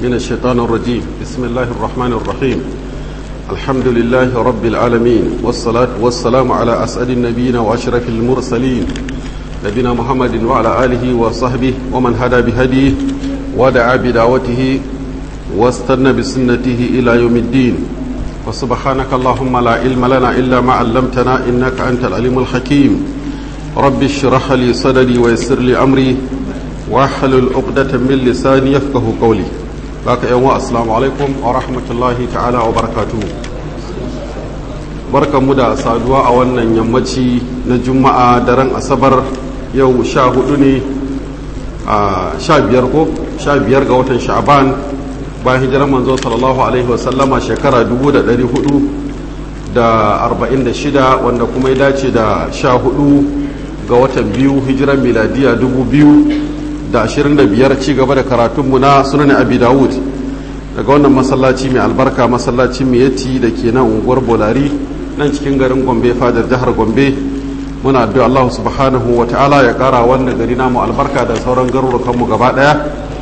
من الشيطان الرجيم بسم الله الرحمن الرحيم الحمد لله رب العالمين والصلاة والسلام على أسعد النبيين وأشرف المرسلين نبينا محمد وعلى آله وصحبه ومن هدى بهديه ودعا بدعوته واستنى بسنته إلى يوم الدين وسبحانك اللهم لا علم لنا إلا ما علمتنا إنك أنت العليم الحكيم رب اشرح لي صدري ويسر لي أمري واحلل عقدة من لساني يفقه قولي baka yan wa assalamu alaikum wa rahmatullahi ta'ala wa barakatuhu barkanmu da saduwa a wannan yammaci na juma'a daren asabar yau sha hudu ne a sha biyar ko sha biyar ga watan sha'aban bayan hijirar manzo sallallahu alaihi wasallama shekara dubu da dari hudu da arba'in da shida wanda kuma ya dace da sha hudu ga watan biyu hijirar miladiya dubu biyu da ashirin da biyar ci gaba da karatunmu na sunan abi dawud daga wannan masallaci mai albarka masallacin miyati da ke nan unguwar bolari nan cikin garin gombe fadar jihar gombe muna addu'a allahu subhanahu wa ta'ala ya kara wannan gari namu albarka da sauran garurukanmu gaba daya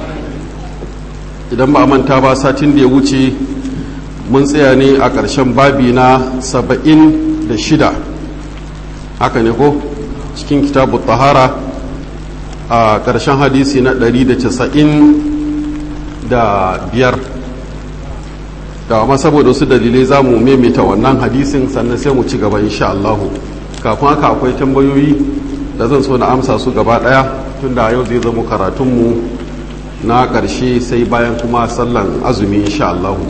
idan ba a manta ba satin da ya wuce mun tsaya ne a ƙarshen babi na saba'in da shida haka ne ko cikin kitabu tahara a ƙarshen hadisi na 195 da amma saboda wasu dalilai za mu maimaita wannan hadisin sannan sai mu ci gaba insha Allahu kafin haka akwai tambayoyi da zan so na amsa su gaba ɗaya tun da yau zai zama karatunmu na ƙarshe sai bayan kuma sallan azumi insha Allahu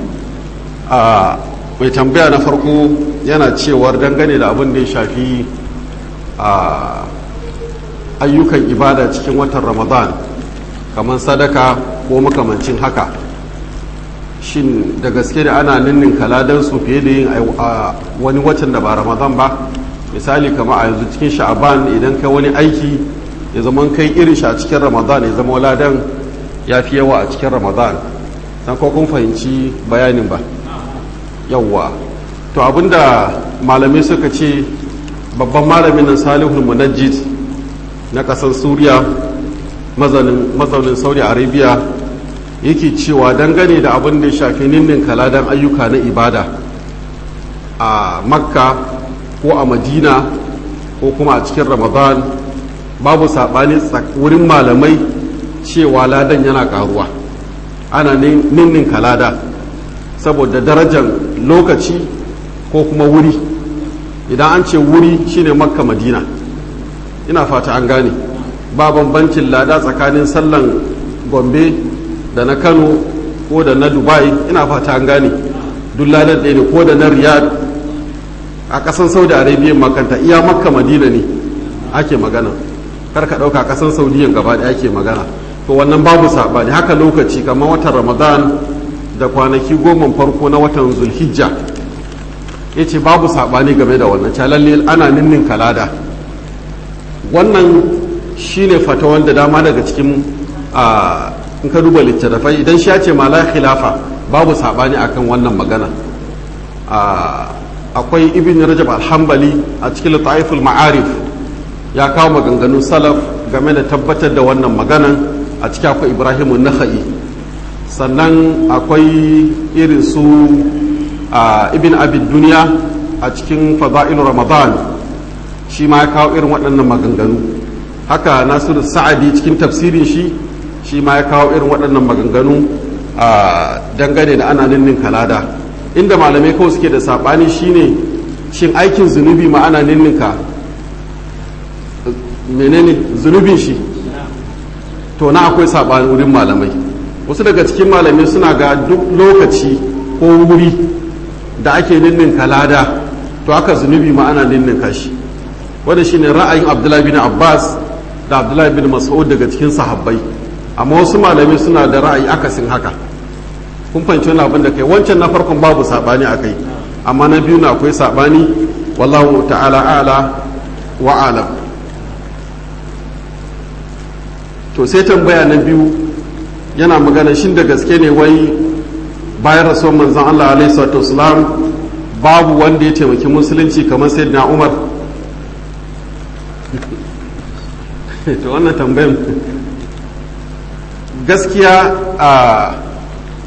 a mai tambaya na farko yana cewar dangane da abin da ya shafi a ayyukan ibada cikin watan ramadan kamar sadaka ko makamancin haka shin da gaske da ana ninnin kaladansu fiye da yin a wani watan da ba ramadan ba misali kama a yanzu cikin sha'aban idan kai wani aiki ya zama kai irin shi a cikin ramadan ya zama ladan ya fi yawa a cikin ramadan dan ko kun fahimci bayanin ba yawwa to abinda malamai suka ce babban malamin nan salihul munajjid na ƙasar suriya mazaunin saudi arabia yake cewa dangane da abin da ya shafi ninnin kaladan ayyuka na ibada a makka ko a madina ko kuma a cikin ramadan babu saɓani wurin malamai cewa ladan yana ƙaruwa ana ninnin kalada saboda darajar lokaci ko kuma wuri idan an ce wuri shine makka madina ina fata an gane ba bambancin lada tsakanin sallan gombe da na kano ko da na dubai ina fata an gane duk ladar ɗaya ne ko da na riyad a ƙasan saudi arabia makanta iya makka madina ne ake magana kar ka ɗauka ƙasan saudiyan gaba da ake magana to wannan babu saɓani haka lokaci kamar watan ramadan da kwanaki goma farko na watan zulhijja ya ce babu saɓani game da wannan calalle ana ninnin kalada wannan shine fata wanda dama daga cikin in ka duba littattafai idan shi ya ce ma la khilafa babu sabani akan wannan magana akwai ibn rajab alhambali a cikin lataiful ma'arif ya kawo maganganun salaf game da tabbatar da wannan maganan a cikin akwai ibrahimu nakhai sannan akwai irin su ibn abid duniya a cikin fada'ilu ramadan shi ma ya kawo irin waɗannan maganganu haka nasiru sa'adi cikin tafsirin shi shi ma ya kawo irin waɗannan maganganu a dangane da ana ninnin kalada inda malamai kawai suke da saɓani shine shin aikin zunubi ma ana ninninka menene zunubin shi to na akwai saɓani wurin malamai wasu daga cikin malamai suna ga duk lokaci ko wuri da ake ninnin kalada to aka zunubi ma ana ninninka shi wanda shine ra'ayin abdullahi bin abbas da abdullahi bin mas'ud daga cikin sahabbai amma wasu malamai suna da ra'ayi akasin haka kun fahimci wani abin da kai wancan na farkon babu sabani a kai amma na biyu na akwai sabani wallahu ta'ala ala wa alam to sai tambaya na biyu yana magana shin da gaske ne wai bayan rasuwar manzon Allah alaihi salatu wasalam babu wanda ya taimaki musulunci kamar sayyidina Umar to wannan tambayan gaskiya a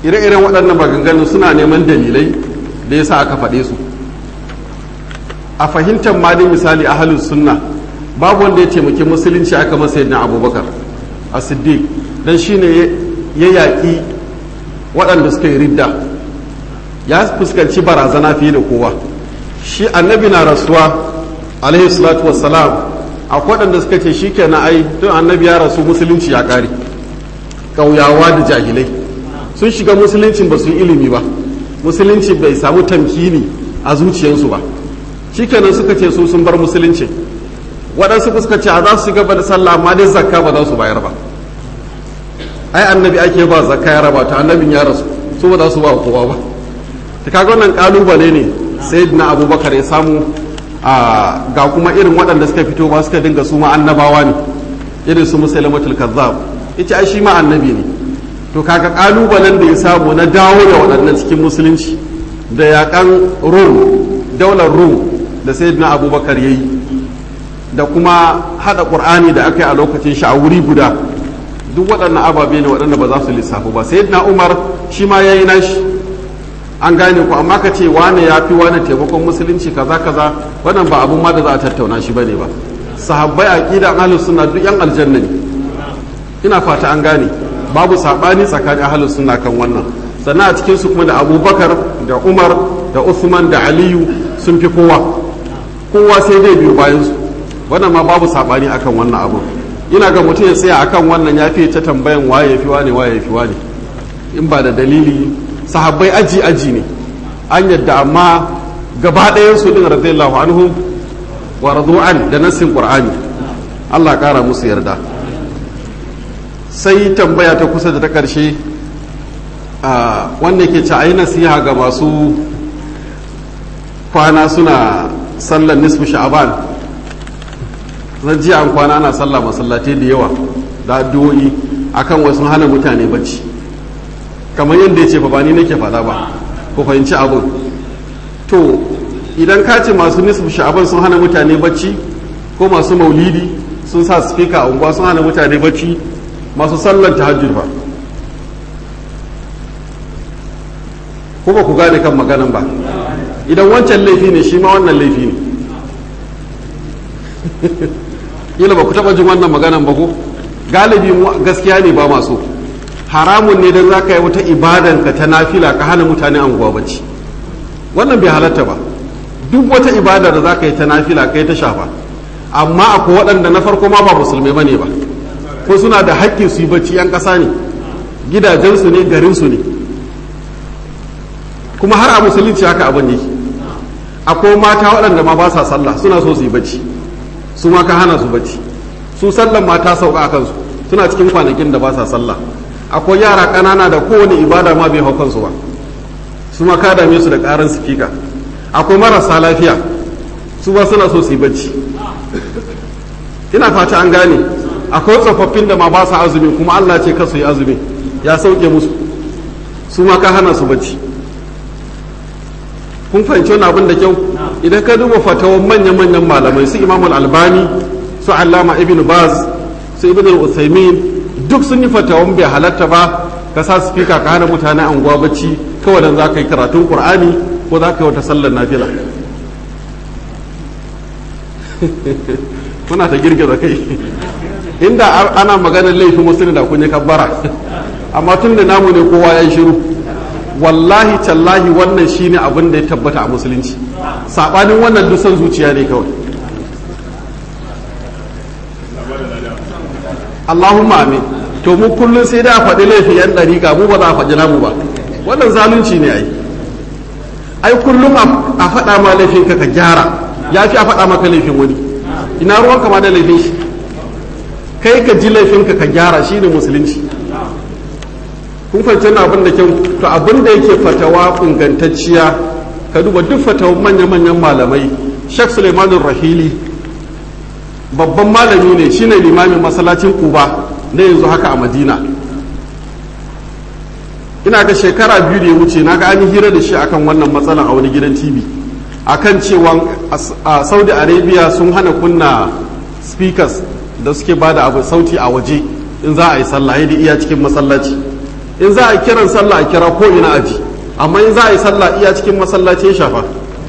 ire-iren waɗannan maganganu suna neman dalilai da yasa aka faɗe su a fahimtar ma dai misali ahalus sunna babu wanda ya taimaki musulunci aka masa yadda abubakar a siddiq don shine ya yaƙi waɗanda suka yi ridda ya fuskanci barazana fiye da kowa shi annabi na rasuwa alaihi salatu wassalam akwai waɗanda suka ce shi kenan ai tun annabi ya rasu musulunci ya ƙare ƙauyawa da jahilai sun shiga musuluncin ba su yi ilimi ba musulunci bai samu tamkini a zuciyarsu ba shi kenan suka ce su sun bar musulunci waɗansu suka ce a za su shiga da sallah amma dai zakka ba za su bayar ba ai annabi ake ba zakka ya raba ta annabin ya rasu su ba za su ba kowa ba ta kaga wannan kalubale ne sai na abubakar ya samu ga kuma irin waɗanda suka fito ba suka dinga su ma annabawa ne irin su musulmatul kazzab yace ai shi ma annabi ne to kaga kalubalen da ya samu na dawo da waɗannan cikin musulunci da yaƙan rum daular rum da sayyidina abubakar yayi da kuma hada qur'ani da aka yi a lokacin shi a wuri guda duk waɗannan ababe ne waɗanda ba za su lissafu ba sayyidina umar shi ma yayi nashi an gane ku amma ka ce wane ya fi wane taimakon musulunci kaza kaza wannan ba abun ma da za a tattauna shi bane ba sahabbai aqida ahlus sunna duk yan aljanna ne ina fata an gane babu sabani tsakanin ahlus sunna kan wannan sannan a cikin su kuma da abubakar da umar da usman da aliyu sun fi kowa kowa sai dai biyu bayan su wannan ma babu sabani akan wannan abu ina ga mutum ya tsaya akan wannan ya fi ta tambayan waye ya fi wane waye ya fi wane in ba da dalili sahabbai aji aji ne an yadda amma gaba ɗayan su din radiyallahu anhu wa radu'an da nassin qur'ani Allah kara musu yarda sai tambaya ta kusa da ta karshe wanda ke ci ayi nasiha ga masu kwana suna sallar nisfu sha'aban zan ji an kwana ana sallah masallatai da yawa da addu'o'i akan wasu hana mutane bacci kamar yadda ya ce ba ni nake faɗa ba ku fahimci abin to idan ka ce masu nisfu sha'aban sun hana mutane bacci ko masu maulidi sun sa spika a unguwa sun hana mutane bacci masu sallar tahajjud ba ko ba ku gane kan maganan ba idan wancan laifi ne shi ma wannan laifi ne kila ba ku taba jin wannan maganan ba ko galibi gaskiya ne ba masu haramun ne don za ka yi wata ibadan ka ta nafila ka hana mutane anguwa bacci wannan bai halatta ba duk wata ibada da za ka yi ta nafila ka yi ta shafa amma akwai waɗanda na farko ma ba musulmai ba ne ba ko suna da haƙƙi su yi bacci 'yan ƙasa ne gidajensu ne garinsu ne kuma har a musulunci haka abin yake akwai mata waɗanda ma ba sa sallah suna so su yi bacci su ma ka hana su bacci su sallan mata sauka a kansu suna cikin kwanakin da ba sa sallah akwai yara ƙanana da kowane ibada ma bai hau kansu ba su ma ka dame su da ƙarin sifika akwai marasa lafiya su ba suna so su yi bacci ina fata an gane akwai tsofaffin da ma ba sa azumi kuma Allah ce ka su yi azumi ya sauke musu su ma ka hana su bacci kun fahimci wani abin da kyau idan ka duba fatawan manya-manyan malamai su imamul albani su allama ibn baz su ibn al-uthaymin duk sun yi fatawan bai halatta ba ka sa spika ka hana mutane anguwa bacci kawai dan za ka yi karatun qur'ani ko za ka yi wata sallar nafila kuna ta girgiza kai inda ana maganar laifin musulmi da kun yi kabbara amma tun da namu ne kowa ya yi shiru wallahi tallahi wannan shine abin da ya tabbata a musulunci sabanin wannan dusan zuciya ne kawai Allahumma amin to mu kullum sai da a faɗi laifin yan ɗariƙa mu ba za a faɗi namu ba wannan zalunci ne ai ai kullum a faɗa ma laifin ka ka gyara ya fi a faɗa maka laifin wani ina ruwan kama da laifin shi kai ka ji laifin ka ka gyara shine musulunci kun fahimci na abin da kyau to abin da yake fatawa ingantacciya ka duba duk fatawan manya-manyan malamai Sheikh Suleimanun Rahili babban malami ne shine limamin masallacin Kuba na yanzu haka a Madina ina ga shekara biyu da ya wuce na ga an hira da shi akan wannan matsalan a wani gidan TV akan cewa a Saudi Arabia sun hana kunna speakers da suke bada abu sauti a waje in za a yi sallah iya cikin masallaci in za a kiran sallah a kira ko ina aji amma in za a yi sallah iya cikin masallaci ya shafa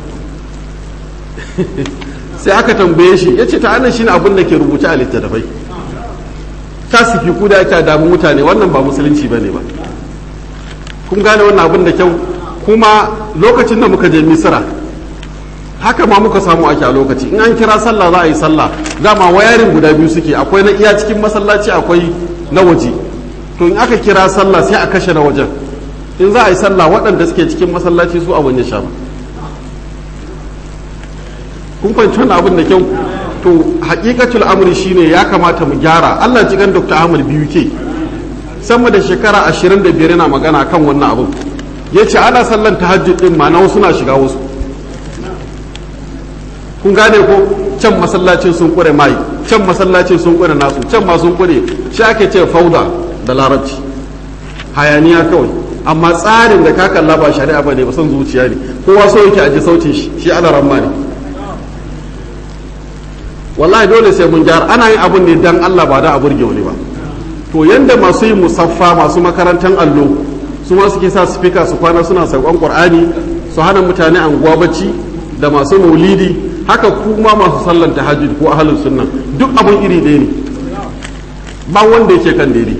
sai aka tambaye shi ya ce ta shi shine abin da ke rubuce a littattafai kasifi ku da ake damu mutane wannan ba musulunci ba ne ba kun gane wannan abin da kyau kuma lokacin da muka je misira haka ma muka samu ake a lokaci in an kira sallah za a yi sallah dama wayarin guda biyu suke akwai na iya cikin masallaci akwai na waje to in aka kira sallah sai a kashe na wajen in za a yi sallah waɗanda suke cikin masallaci su abin ya shafa kun fahimci wannan abin da kyau to hakikatul amri shine ya kamata mu gyara Allah ji gan Dr. Ahmad biyu ke sama da shekara 25 yana magana kan wannan abin yace ana sallan tahajjud din ma na wasu na shiga wasu kun gane ko can masallacin sun kure mai can masallacin sun kure nasu can ma sun kure shi ake ce fauda da larabci hayaniya kawai amma tsarin da ka kalla ba shari'a ba ne ba son zuciya ne kowa so yake aji sautin shi shi ana ramma ne wallahi dole sai mun gyara ana yin abun ne dan Allah ba da a burge wani ba to yanda masu yin musaffa masu makarantar allo su ma suke sa speaker su kwana suna saukon qur'ani su hana mutane anguwa bacci da masu maulidi haka kuma masu sallan tahajjud ko ahlus sunna duk abun iri ɗaya ne ba wanda yake kan daidai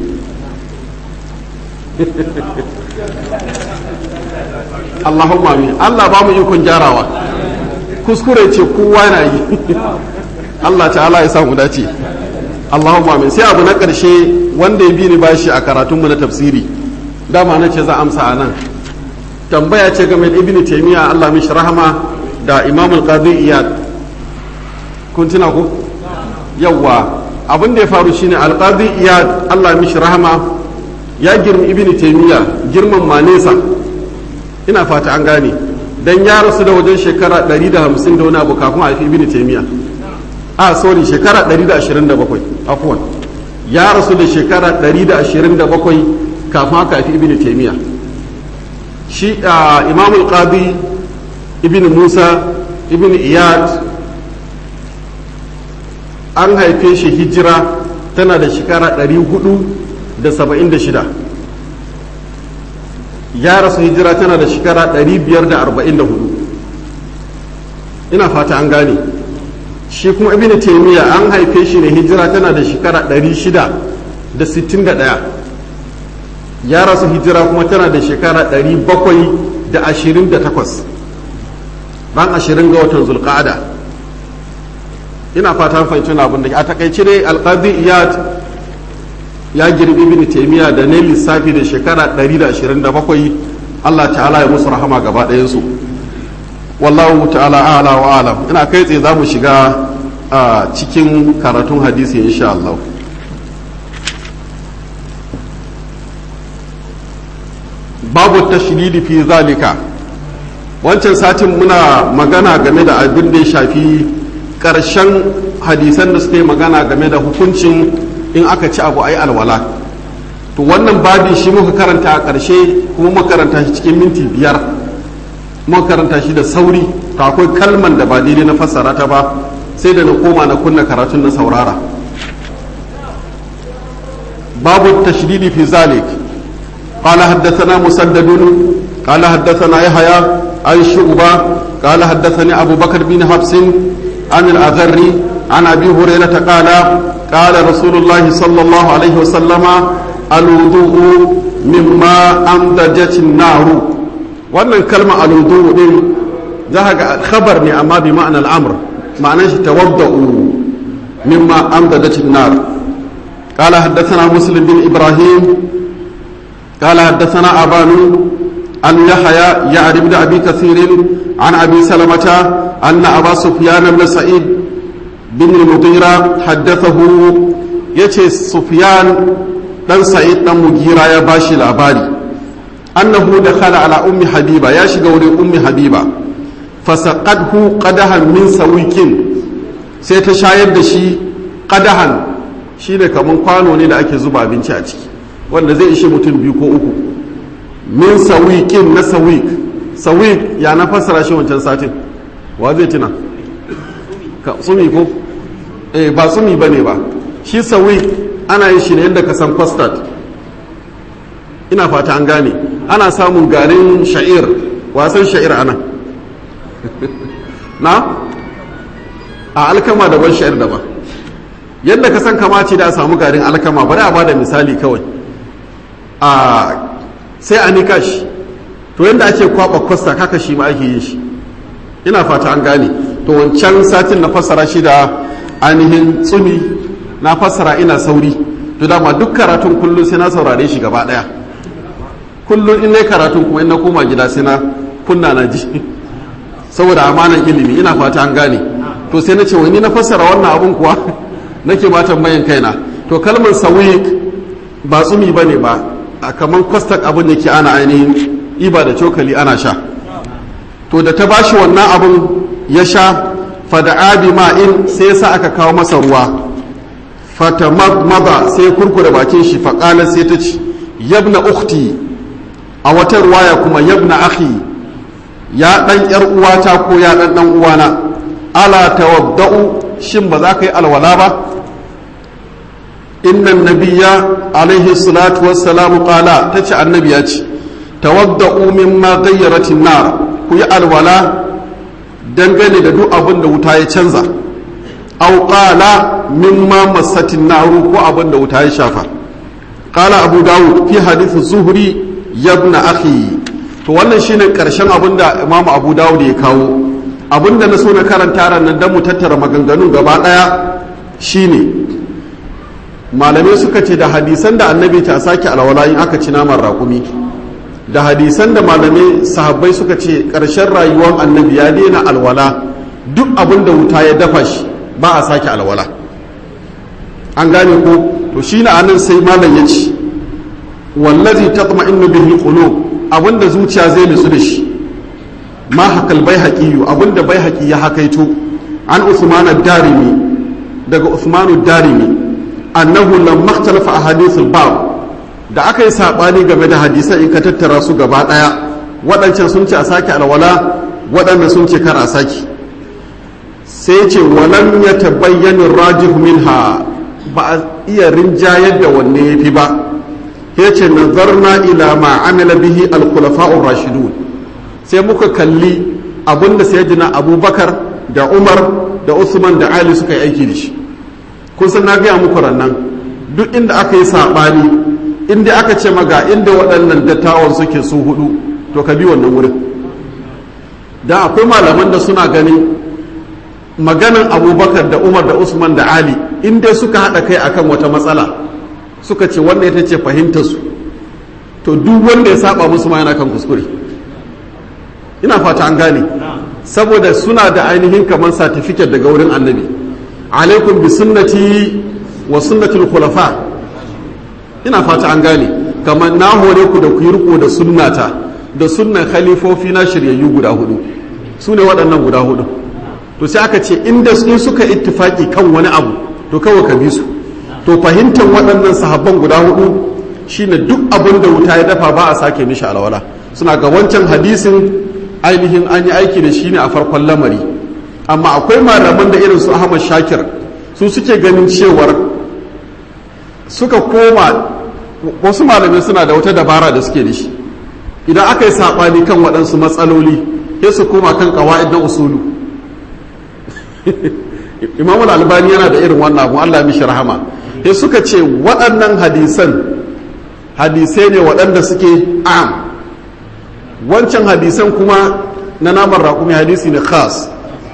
Allahumma amin Allah ba mu ikon gyarawa kuskure ce kowa na yi Allah ta'ala ya samu dace Allahumma amin sai abu na ƙarshe wanda ya bi ni bashi a karatunmu na tafsiri dama na ce za amsa a nan tambaya ce game da ibn taymiya Allah mishi rahama da imam al-qadi iyad kun tuna ko yawa abin da ya faru shine al-qadi iyad Allah mishi rahama ya girmi ibn taymiya girman ma nesa ina fata an gane dan ya rasu da wajen shekara 150 da wani abu kafin a haifi ibn taymiya a sorry shekara 127 afwan ya rasu da shekara 127 kafin aka haifi ibn taymiya shi imam al-qadi ibn musa ibn iyad an haife shi hijira tana da shekara 476 ya rasu hijira tana da shekara 544 ina fata an gane shi kuma ibn taymiya an haife shi ne hijira tana da shekara 661 ya rasu hijira kuma tana da shekara 728 ran 20 ga watan zulqa'ada ina fata fahimci na abin da a takaice dai alqadi iyad ya girbi ibn taymiya da ne lissafi da shekara 127 Allah ta'ala ya musu rahama gaba ɗayan su wallahu ta'ala a'la wa alam ina kai tsaye zamu shiga a cikin karatun hadisi insha Allah babu tashdidi fi zalika wancan satin muna magana game da abin da ya shafi ƙarshen hadisan da suka yi magana game da hukuncin in aka ci abu ai alwala to wannan babi shi muka karanta a ƙarshe kuma muka karanta shi cikin minti biyar muka karanta shi da sauri to akwai kalman da ba daidai na fassara ta ba sai da na koma na kunna karatun na saurara babu tashdidi fi zalik قال حدثنا مسدد قال حدثنا يحيى عن شعبة قال حدثني أبو بكر بن حفص عن الأغر عن أبي هريرة قال قال رسول الله صلى الله عليه وسلم الوضوء مما أمدجت النار wannan kalma aludu din za ga khabar ne amma bi ma'ana al'amr ma'anar shi tawadda'u mimma amdadat an-nar qala haddathana muslim bin ibrahim qala haddathana abanu an yahya ya'rif ibn abi kathir an abi salamata anna aba sufyan ibn sa'id bin al-mughira haddathahu yace sufyan dan sa'id dan mugira ya bashi labari annahu dakhala ala ummi habiba ya shiga wurin ummi habiba fasaqadhu qadahan min sawikin sai ta shayar da shi qadahan shine kaman kwano ne da ake zuba abinci a ciki wanda zai ishe mutum biyu ko uku min sawikin na sawik sawik ya na fassara shi wancan satin wa zai tuna ka sumi ko eh ba sumi bane ba shi sawik ana yin shi ne yadda ka san custard ina fata an gane ana samun garin sha'ir wasan sha'ir ana na a alkama daban sha'ir daban yadda ka san kamace da a samu garin alkama bari a bada misali kawai a sai a nika shi to yadda ake kwaba kwasta kaka shi ma ake yin shi ina fata an gane to wancan satin na fassara shi da ainihin tsumi na fassara ina sauri to dama duk karatun kullum sai na saurare shi gaba daya kullum in na karatun kuma in na koma gida sai na kunna na ji saboda amanan ilimi ina fata an gane to sai na ce wani na fassara wannan abun kuwa nake ma tambayan kaina to kalmar sawik ba tsumi bane ba a kaman kwastak abin da ke ana ainihin iba da cokali ana sha to da ta bashi wannan abun ya sha fada'a bi ma'in sai sa aka kawo masa ruwa fata maza sai kurkure bakin shi faƙalar sai ta ci yabna ukhti a wata ruwaya kuma yabna akhi ya ɗan ‘yar uwata ko ya ɗan ɗan uwana ala tawadda'u shin ba za ka yi alwala ba innan nabiya alaihi salatu wassalamu qala ta ce annabi ya ce tawadda'u mimma gayyaratin nar ku yi alwala dangane da duk abin da wuta ya canza au qala mimma massatin naru ko abin da wuta ya shafa qala abu dawud fi hadith zuhri yabna akhi to wannan shine karshen abin da imamu abu dawud ya kawo abin da na so na karanta ran nan dan mu tattara maganganun gaba daya shine malamai suka ce da hadisan da annabi ta sake alwala in aka ci naman raƙumi da hadisan da malamai sahabbai suka ce ƙarshen rayuwar annabi ya daina alwala duk abin da wuta ya dafa shi ba a sake alwala an gane ko to shi na anan sai malam ya ce wallazi tatma'innu bihi qulub abin da zuciya zai nutsu da shi ma hakal bai haƙiyu abin da bai haƙi ya hakaito an usman ad-darimi daga usman ad-darimi annahu lamma ikhtalafa ahadithul bab da aka yi saɓani game da hadisan in ka tattara su gaba ɗaya waɗancan sun ce a sake alwala waɗanda sun ce kar a sake sai ce walam ya tabayyanin rajih minha ba a iya rinjayar da wanne ya fi ba ya ce nazarna ila ma amila bihi alkulafa'ur rashidun sai muka kalli abinda sayyidina abubakar da umar da usman da ali suka yi aiki da shi kun san na gaya muku rannan duk inda aka yi saɓani inda aka ce maga inda waɗannan dattawan suke su hudu to ka bi wannan wurin da akwai malaman da suna ganin maganan abubakar da umar da usman da ali inda suka haɗa kai akan wata matsala suka ce wanda ita ce fahimtarsu to duk wanda ya saba musu ma yana kan kuskure ina fata an gane saboda suna da ainihin kamar satifiket daga wurin annabi alaikum bi sunnati wa sunnatul khulafa ina fata an gane kamar na hore ku da ku yi riko da sunnata da sunnan khalifofi na shiryayyu guda hudu su ne waɗannan guda hudu to sai aka ce inda in suka ittifaki kan wani abu to kawai ka bi su to fahimtar waɗannan sahabban guda hudu shine duk abin da wuta ya dafa ba a sake mishi alwala suna ga wancan hadisin ainihin an yi aiki da shi ne a farkon lamari amma akwai malaman da irin su ahmad shakir su suke ganin cewar suka koma wasu malamai suna da wata dabara da suke da shi idan aka yi saɓani kan waɗansu matsaloli sai su koma kan ƙawa'id na usulu imam albani yana da irin wannan abu allah mishi rahama sai suka ce waɗannan hadisan hadisai ne waɗanda suke am wancan hadisan kuma na naman raƙumi hadisi ne khas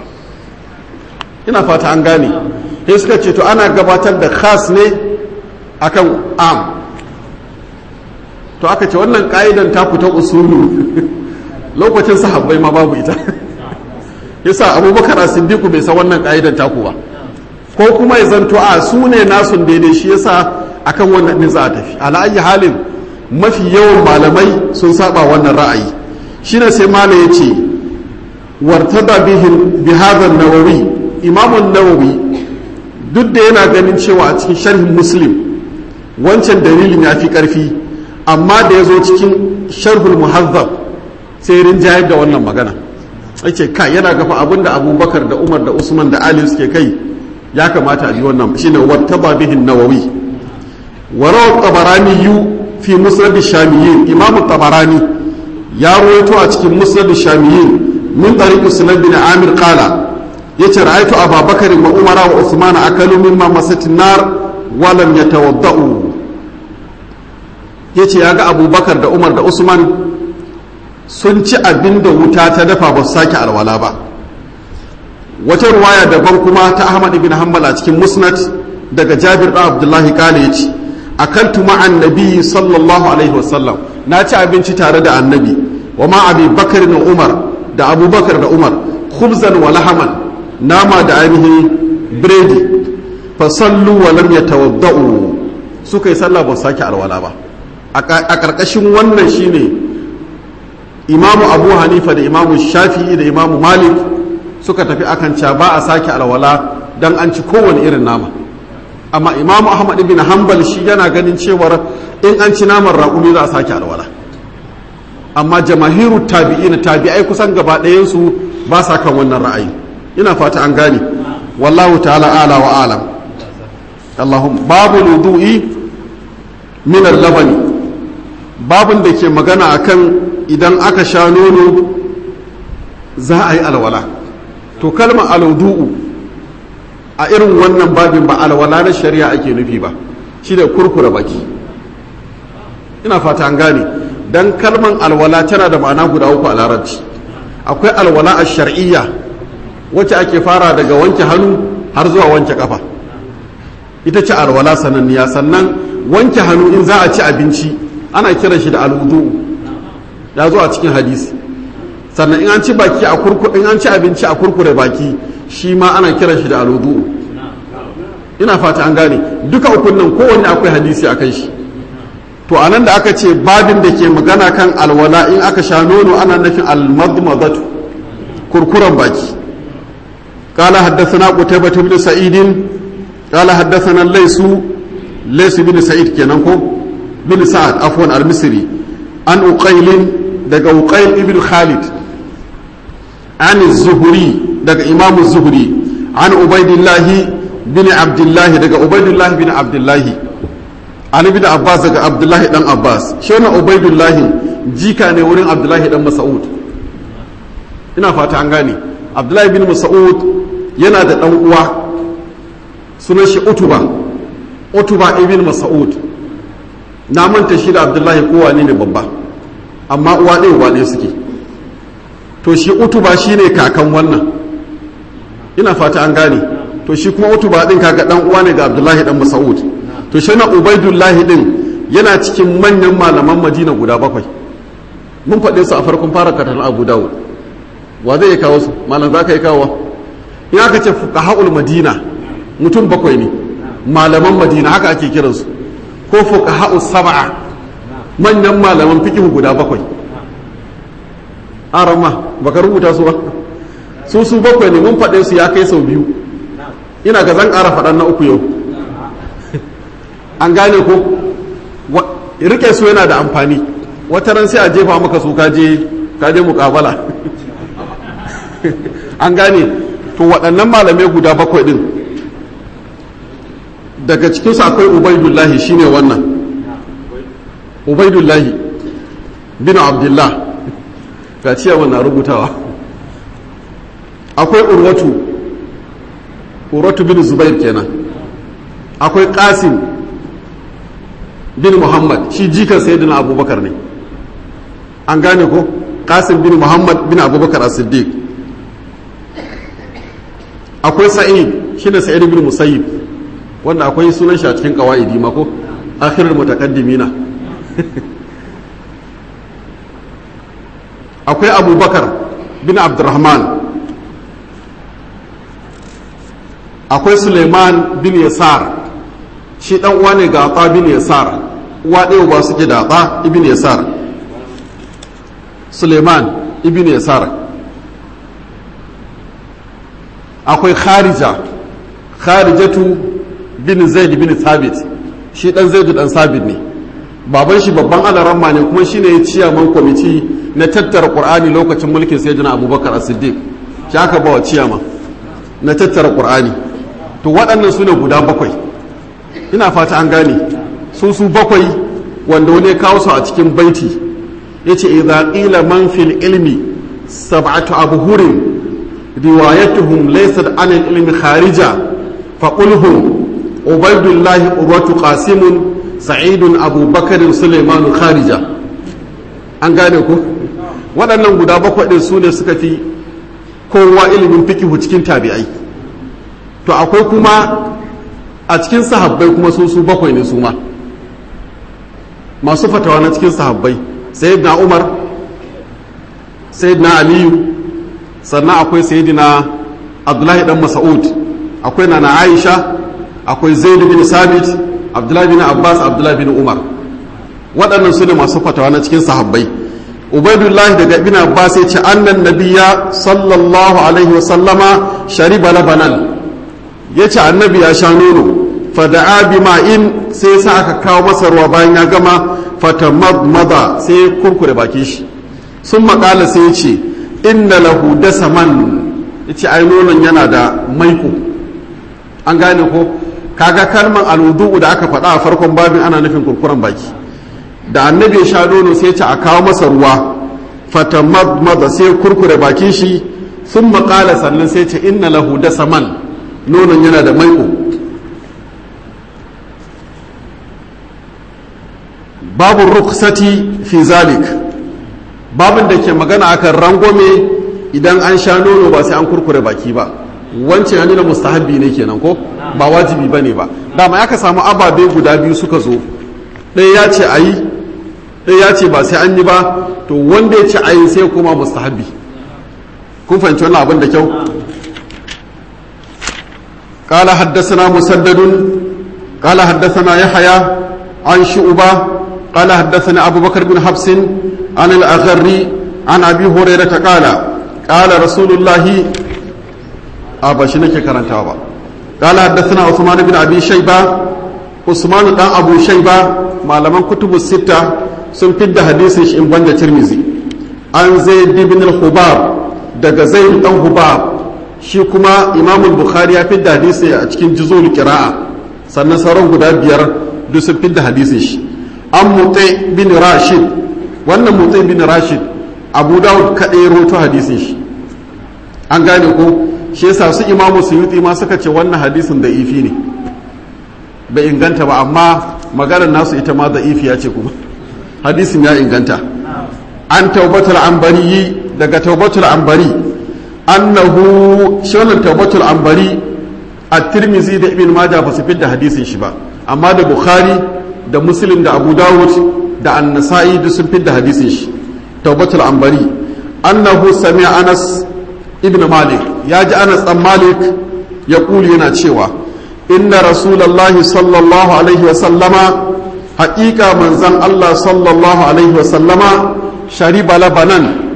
ina fata an gane sai suka ce to ana gabatar da khas ne akan am to aka ce wannan ka'idan ta fita usulu lokacin sahabbai ma babu ita yasa abubakar a siddiqu bai san wannan ka'idan taku ba ko kuma ya zanto a su ne nasun daidai shi yasa akan wannan ne za a tafi ala ayi halin mafi yawan malamai sun saba wannan ra'ayi shine sai malam ya ce wartada bihin bi hadha nawawi imamun nawawi duk da yana ganin cewa a cikin sharhin muslim wancan dalilin ya fi ƙarfi amma da ya zo cikin sharhul muhazzab sai rinjayar da wannan magana ake ka yana gafa abinda abubakar da umar da usman da ali suke kai ya kamata a bi wannan shine wattaba bihin nawawi wa rawa tabarani yu fi musnad shamiyin imam tabarani ya ruwaito a cikin musnad shamiyin min tariq sunan bin amir qala yace ra'aytu ababakar wa umara wa usman akalu mimma masatin nar wa lam yatawadda'u yace yaga abubakar da umar da usman sun ci abin da wuta ta dafa ba su sake alwala ba wata ruwaya daban kuma ta ahmad ibn hanbal a cikin musnad daga jabir da abdullahi kale yace akaltu ma'an nabi sallallahu alaihi wasallam na ci abinci tare da annabi wa ma abi bakar da umar da abubakar da umar khubzan wa lahaman nama da ainihin biredi fa sallu wa lam yatawadda'u suka yi sallah ba sake alwala ba a karkashin wannan shine imamu abu hanifa da imamu shafi'i da imamu malik suka tafi akan ca ba a sake alwala dan an ci kowane irin nama amma imamu ahmad ibn hanbal shi yana ganin cewar in an ci naman raƙumi za a sake alwala amma jamahiru tabi'ina tabi'ai kusan gaba ɗayansu ba sa kan wannan ra'ayi ina fata an gane wallahu ta'ala ala wa alam allahum babu wudu'i min al-labani babun da ke magana akan idan aka sha nono za a yi alwala to kalmar alwudu'u a irin wannan babin ba alwala na shari'a ake nufi ba shi da kurkura baki ina fata an gane dan kalman alwala tana da ma'ana guda uku a larabci akwai alwala a shar'iyya wacce ake fara daga wanke hannu har zuwa wanke kafa ita ce alwala sananniya sannan wanke hannu in za a ci abinci ana kiran shi da alwudu ya zo a cikin hadisi sannan in an ci baki a kurku in an ci abinci a kurkure baki shi ma ana kiran shi da alwudu ina fata an gane duka ukun nan kowanne akwai hadisi a kan shi to anan da aka ce babin da ke magana kan alwala in aka sha nono ana nufin almadmadatu kurkuren baki قال حدثنا قتيبة بن سعيد قال حدثنا الليث ليث بن سعيد كنانكو بن سعد عفوا المصري عن أقيل دق أقيل ابن خالد عن الزهري دق إمام الزهري عن عبيد الله بن عبد الله دق عبيد الله بن عبد الله عن ابن عباس دق عبد الله بن عباس شنو عبيد الله جيكا ne wurin Abdullahi dan Mas'ud ina fata an gane Abdullahi bin Mas'ud yana da ɗan uwa sunan shi utuba utuba ibn mas'ud na manta shi da abdullahi kowa ne ne babba amma uwa ɗaya uwa ɗaya suke to shi utuba shi ne kakan wannan ina fata an gane to shi kuma utuba ɗin kaka ɗan uwa ne ga abdullahi ɗan mas'ud to shi na ubaidullahi ɗin yana cikin manyan malaman madina guda bakwai mun faɗe su a farkon fara katon abu dawud wa zai kawo su malam za ka yi kawo in aka ce fuqaha'ul madina mutum bakwai ne malaman madina haka ake kiransu ko fuqaha'us sab'a manyan malaman fiqh guda bakwai arama baka rubuta su ba su su bakwai ne mun faɗe su ya kai sau biyu ina ga zan ƙara faɗan na uku yau an gane ko rike su yana da amfani wata ran sai a jefa maka su kaje kaje muƙabala an gane to waɗannan malamai guda bakwai ɗin daga cikinsu akwai ubaidullahi shine wannan ubaidullahi bin abdullah ga ciyawa na rubutawa akwai urwatu urwatu bin zubair kenan akwai qasim bin muhammad shi jikan sayyidina abubakar ne an gane ko qasim bin muhammad bin abubakar as-siddiq akwai sa'id shi ne sa'id bin musayyib wanda akwai sunan shi a cikin qawaidi ma ko akhirul mutaqaddimina akwai abubakar bin abdurrahman akwai suleiman bin yasar shi dan uwa ne ga ata bin yasar uwa ɗaya ba suke da ata ibn yasar suleiman ibn yasar akwai kharija kharijatu bin zaid bin thabit shi dan zaidu dan sabit ne baban shi babban alaramma ne kuma shine ya ciyaman kwamiti na tattara qur'ani lokacin mulkin sayyidina abubakar as-siddiq shi aka bawa ciyama na tattara qur'ani to waɗannan su ne guda bakwai ina fata an gane su su bakwai wanda wani ya kawo su a cikin baiti yace idza qila man fil ilmi sab'atu abhurin riwayatuhum laysat an al ilmi kharija fa qulhum ubaidullahi urwatu qasimun sa'idun abubakarin suleimanu kharija an gane ku waɗannan guda bakwai ɗin su ne suka fi kowa ilimin fikihu cikin tabi'ai to akwai kuma a cikin sahabbai kuma su su bakwai ne su ma masu fatawa na cikin sahabbai sayyidina umar sayyidina aliyu sannan akwai sayyidina abdullahi dan mas'ud akwai nana aisha akwai zaid bin sabit abdullahi bin abbas abdullahi bin umar waɗannan su ne masu fatawa na cikin sahabbai ubaidullahi daga ibn abbas ya ce annan nabiya sallallahu alaihi wasallama shariba labanan ya ce annabi ya sha nono fada'a bi ma'in sai sa aka kawo masa ruwa bayan ya gama fatamadmada sai ya kurkure baki shi sun makala sai ya ce inna lahu dasaman ya ce ai nonon yana da maiko an gane ko kaga kalmar alwudu da aka faɗa a farkon babin ana nufin kurkuren baki da annabi ya sha nono sai ce a kawo masa ruwa fatamadmada sai kurkure bakin shi sun makala sannan sai ce inna lahu dasaman nonon yana da maiko babu ruksati fi zalik babin da ke magana akan rangwame idan an sha nono ba sai an kurkure baki ba wancan ya nuna mustahabbi ne kenan ko ba wajibi ba ne ba dama ya ka samu ababe guda biyu suka zo ɗaya ya ce a yi ɗaya ya ce ba sai an yi ba to wanda ya ce a yi sai kuma mustahabbi kun fahimci wannan abin da kyau قال حدثنا مسدد قال حدثنا يحيى عن شعبة قال حدثنا أبو بكر بن حفص عن الأغري عن أبي هريرة قال قال رسول الله أبا شنك كرنتابا قال حدثنا عثمان بن أبي شيبة عثمان بن أبو شيبة ما لمن كتب الستة sun fidda hadisin shi in banda tirmizi an zaid bin al-hubab daga zaid dan hubab shi kuma imam bukhari ya fidda hadisi a cikin juzul qira'a sannan sauran guda biyar duk sun fidda hadisin shi an mutai bin rashid wannan mutai bin rashid abu dawud kaɗai roto hadisin shi an gane ko shi yasa su imamu suyuti ma suka ce wannan hadisin da ifi ne bai inganta ba amma maganar nasu ita ma da ifi ya ce kuma hadisin ya inganta an taubatul ambari daga taubatul ambari annahu shi wannan taubatul ambari a tirmizi da ibn maja ba su fidda hadisin shi ba amma da bukhari da muslim da abu dawud da annasa'i duk sun fidda hadisin shi taubatul ambari annahu sami anas ibn malik ya ji anas dan malik ya kuli yana cewa inna rasulallahi sallallahu alaihi wa sallama haƙiƙa manzan allah sallallahu alaihi wa sallama shariba labanan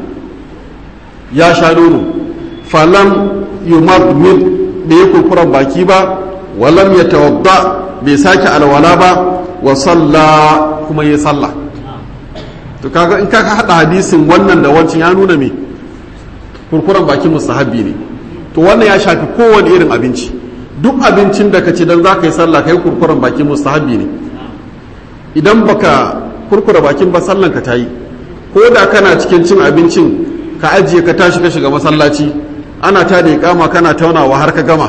ya sha nono falam yumadmid bai yi kurkuren baki ba walam ya tawadda bai sake alwala ba wa salla kuma ya salla to kaga in ka hada hadisin wannan da wancan ya nuna me kurkuren baki mustahabbi ne to wannan ya shafi kowane irin abinci duk abincin da ka ci dan zaka yi sallah kai kurkuren baki mustahabbi ne idan baka kurkura bakin ba sallan ka tayi ko da kana cikin cin abincin ka ajiye ka tashi ka shiga masallaci ana ta da kama kana taunawa har ka gama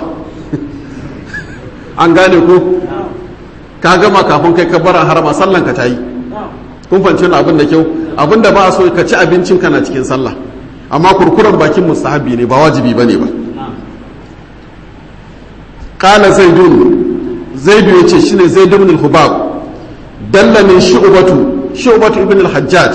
an gane ko ka gama kafin kai ka bara harama sallan ka tayi kun fanci abin da kyau abin da ba a so ka ci abincin kana cikin sallah amma kurkuren bakin mustahabi ne ba wajibi bane ba qala zaidun zaidu yace shine zaid ibn al-hubab dallani shu'batu shu'batu ibn al-hajjaj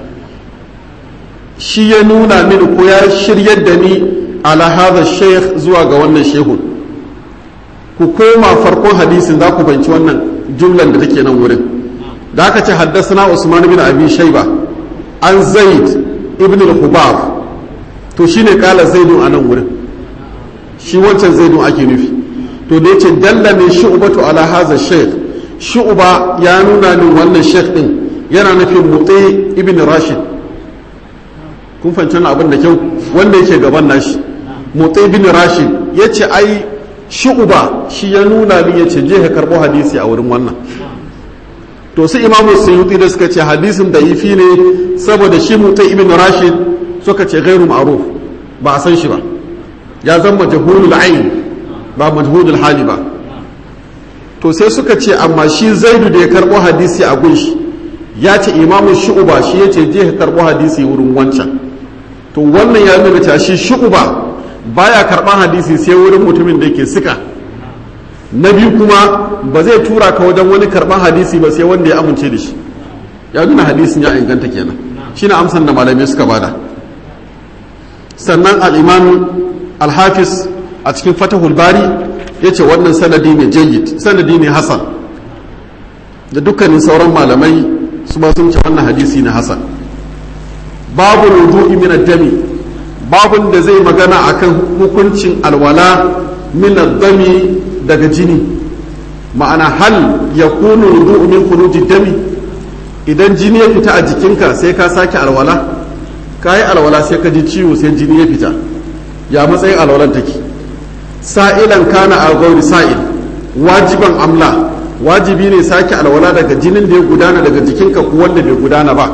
shi ya nuna mini ko ya shiryar da ni ala hadha shaykh zuwa ga wannan shehun ku koma farkon hadisin za ku banci wannan jumlan da take nan wurin da aka ce haddasana usman bin abi shayba an zaid ibn al-hubab to shine kala zaidun a nan wurin shi wancan zaidun ake nufi to da yace dalla min shu'batu ala hadha shaykh shu'ba ya nuna min wannan shaykh din yana nufin mutai ibn rashid kun fahimci abin da kyau wanda yake gaban nashi mutai ibn rashid yace ai shu'ba shi ya nuna min yace je ka karbo hadisi a wurin wannan to su imamu suyuti da suka ce hadisin da ifi ne saboda shi mutai ibn rashid suka ce gairu ma'ruf ba a san shi ba ya zama majhulul ayn ba majhulul hali ba to sai suka ce amma shi zaidu da ya karbo hadisi a gunshi ya ce imamu shu'uba shi ya ce je ka karbo hadisi wurin wancan to wannan ya nuna cewa shi shu'uba baya karban hadisi sai wurin mutumin da yake sika na biyu kuma ba zai tura ka wajen wani karban hadisi ba sai wanda ya amince da shi ya nuna hadisin ya inganta kenan shine amsan da malamai suka bada sannan al-imam al-hafiz a cikin fatahul bari yace wannan sanadi ne jayyid sanadi ne hasan da dukkanin sauran malamai su ba sun ce wannan hadisi na hasan babu wudu'i min ad-dami babun da zai magana akan hukuncin alwala min ad-dami daga jini ma'ana hal yakunu wudu'u min khuruji dami idan jini ya fita a jikinka sai ka sake alwala ka yi alwala sai ka ji ciwo sai jini ya fita ya matsayin alwalan take sa'ilan kana a gauri sa'il wajiban amla wajibi ne sake alwala daga jinin da ya gudana daga jikinka ko wanda bai gudana ba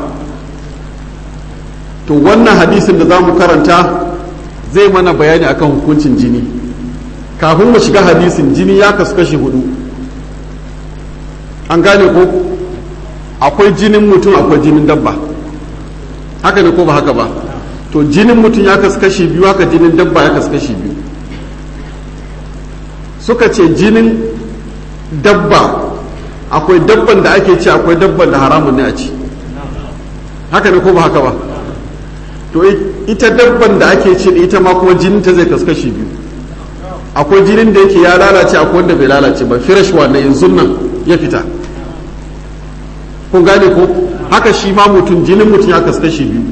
to wannan hadisin da za mu karanta zai mana bayani akan hukuncin jini kafin mu shiga hadisin jini ya kasu kashi hudu an gane ko akwai jinin mutum akwai jinin dabba haka ne ko ba haka ba to jinin mutum ya kasu kashi biyu haka jinin dabba ya kasu kashi biyu suka ce jinin dabba akwai dabban da ake ci akwai dabban da haramun ne a ci haka ne ko ba haka ba to ita dabban da ake ci ita ma kuma jinin ta zai kasu kashi biyu akwai jinin da yake ya lalace akwai wanda bai lalace ba firash wanda yanzu nan ya fita kun gane ko haka shi ma mutum jinin mutum ya kasu kashi biyu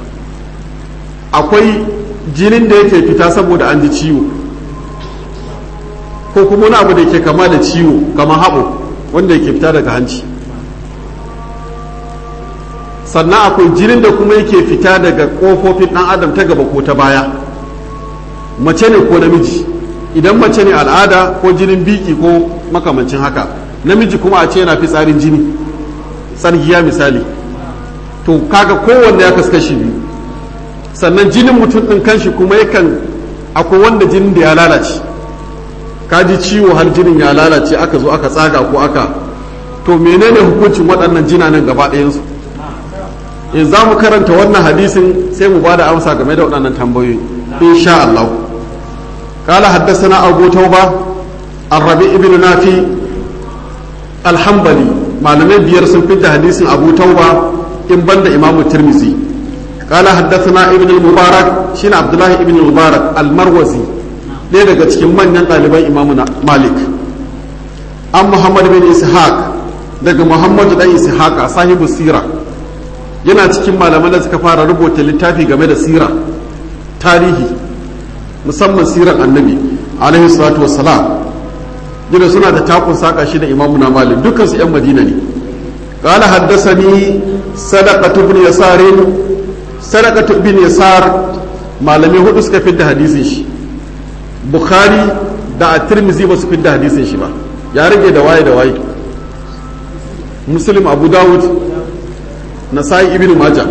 akwai jinin da yake fita saboda an ji ciwo ko kuma wani abu da yake kama da ciwo kama haɓo wanda yake fita daga hanci sannan akwai jinin da kuma yake fita daga ƙofofin ɗan adam ta gaba ko ta baya mace ne ko namiji idan mace ne al'ada ko jinin biki ko makamancin haka namiji kuma a ce yana fitsarin jini tsargiya misali to kaga kowanne ya kaskashi biyu sannan jinin mutum ɗin kanshi kuma yakan akwai wanda jinin da ya lalace ka ji ciwo har jinin ya lalace aka zo aka tsaga ko aka to menene hukuncin waɗannan jinanen gaba ɗayansu in za mu karanta wannan hadisin sai mu ba da amsa game da waɗannan tambayoyi insha Allah قال حدثنا أبو توبة الربيع بن نافي الحنبلي malamai biyar sun fita hadisin abu tauba in banda imamu tirmizi قال حدثنا ابن المبارك شين عبد الله ابن المبارك المروزي ɗaya daga cikin manyan ɗaliban imamu malik an muhammad bin ishaq daga muhammad dan ishaq sahibu sira yana cikin malaman da suka fara rubuta littafi game da sira tarihi musamman siran annabi alaihi salatu wassalam gina suna da takun saka shi da imamu na malik dukkan su yan madina ne qala haddathani sadaqatu ibn yasar sadaqatu ibn yasar malami hudu suka fidda hadisin shi bukhari da at-tirmidhi ba su fidda hadisin shi ba ya rage da waye da waye muslim abu dawud nasai ibn majah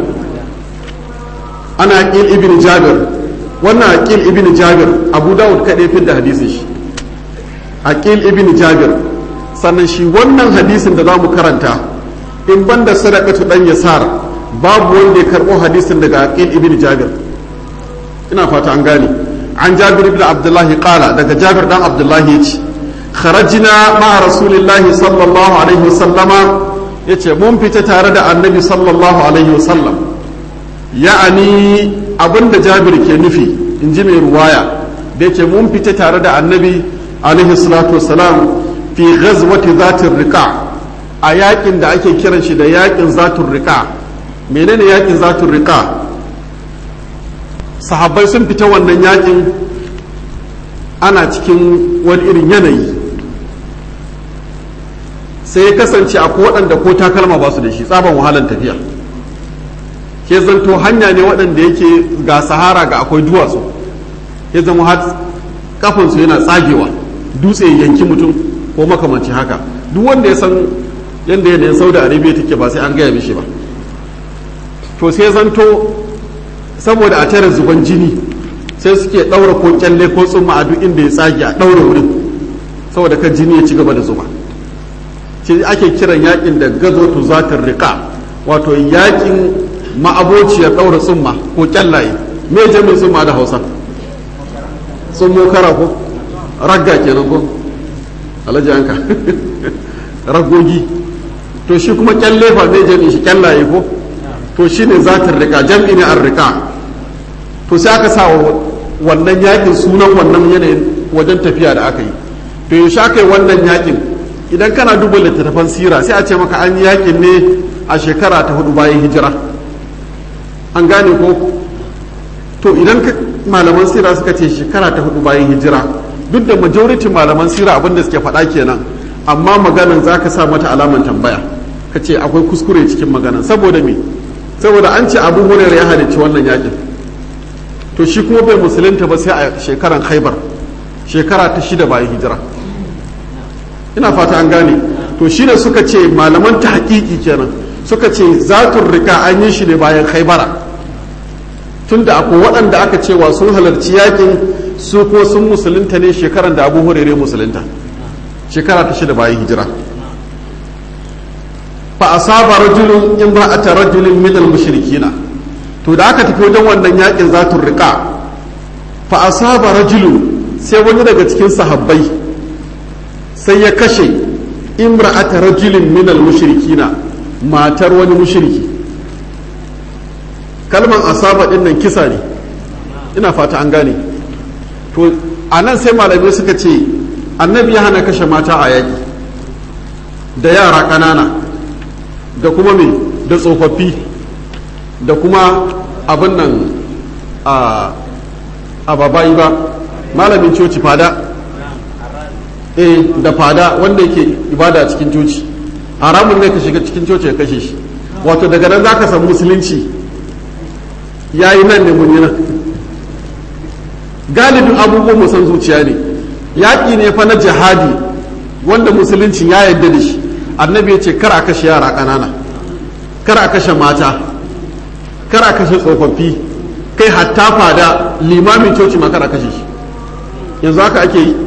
ana aqil ibn jabir wannan aqil ibn jabir abu dawud kadai fidda hadisin shi aqil ibn jabir sannan shi wannan hadisin da zamu karanta in banda sadaqatu dan yasar babu wanda ya karbo hadisin daga aqil ibn jabir ina fata an gane an jabir ibn abdullah qala daga jabir dan abdullah yace kharajna ma'a rasulillahi sallallahu alaihi wasallama yace mun fita tare da annabi sallallahu alaihi wasallam ya'ani abinda jabir ke nufi in ji mai ruwaya da yake mun fita tare da annabi alaihi salatu wasalam fi ghazwati zatin riqa a yakin da ake kiran shi da yakin zatun riqa menene yakin zatun riqa sahabbai sun fita wannan yakin ana cikin wani irin yanayi sai ya kasance akwai waɗanda ko takalma ba su da shi tsaban wahalan tafiya ke zanto hanya ne waɗanda yake ga sahara ga akwai duwatsu ya zama har kafansu yana tsagewa dutse yanki mutum ko makamanci haka duk wanda ya san yadda yanayin saudi arabia take ba sai an gaya mishi ba to sai zanto saboda a tare zuban jini sai suke ɗaura ko kyalle ko tsumma a duk inda ya tsage a ɗaura wurin saboda kan jini ya ci gaba da zuba ce ake kiran yakin da gazo tu zatar riƙa wato yakin ma'abociyar ɗaura tsumma ko kyallaye me jami'in tsumma da hausa tsummo kara ko ragga kenan ko alhaji hanka ragogi to shi kuma kyalle fa zai jami'in shi kyallaye ko to shine zatar riƙa jam'i ne an riƙa to sai aka sa wannan yakin sunan wannan yanayin wajen tafiya da aka yi to yaushe aka yi wannan yakin idan kana duba littattafan sira sai a ce maka an yi yakin ne a shekara ta hudu bayan hijira an gane ko to idan malaman sira suka ce shekara ta hudu bayan hijira duk da majority malaman sira abinda suke faɗa kenan amma maganan za ka sa mata alaman tambaya ka ce akwai kuskure cikin maganan saboda me saboda an ce abu hurairu ya halicci wannan yakin to shi kuma bai musulunta ba sai a shekaran khaibar shekara ta shida bayan hijira ina fata an gane to shi ne suka ce malaman ta hakiki kenan suka ce zatun rika an yi shi ne bayan khaibara tunda akwai waɗanda aka cewa sun halarci yakin su ko sun musulunta ne shekaran da abu hurairu musulunta shekara ta shida bayan hijira fa asaba rajulun in ba a ta rajulin minal mushrikina to da aka tafi wajen wannan yakin zatun rika fa asaba rajulun sai wani daga cikin sahabbai sai ya kashe imra'ata rajulin minal mushrikina matar wani mushriki kalman asaba din nan kisa ne ina fata an gane to a nan sai malamai suka ce annabi ya hana kashe mata a yaƙi da yara ƙanana da kuma me da tsofaffi da kuma abin nan a babayi ba malamin coci fada eh da fada wanda yake ibada cikin coci haramun ne ka shiga cikin coci ya kashe shi wato daga nan za ka san musulunci ya yi nan ne mun yi nan galibin abubuwan musan zuciya ne yaƙi ne fa na jihadi wanda musulunci ya yarda da shi annabi ya ce kar a kashe yara ƙanana kar a kashe mata kar a kashe tsofaffi kai hatta fada limamin coci ma kar a kashe shi yanzu haka ake yi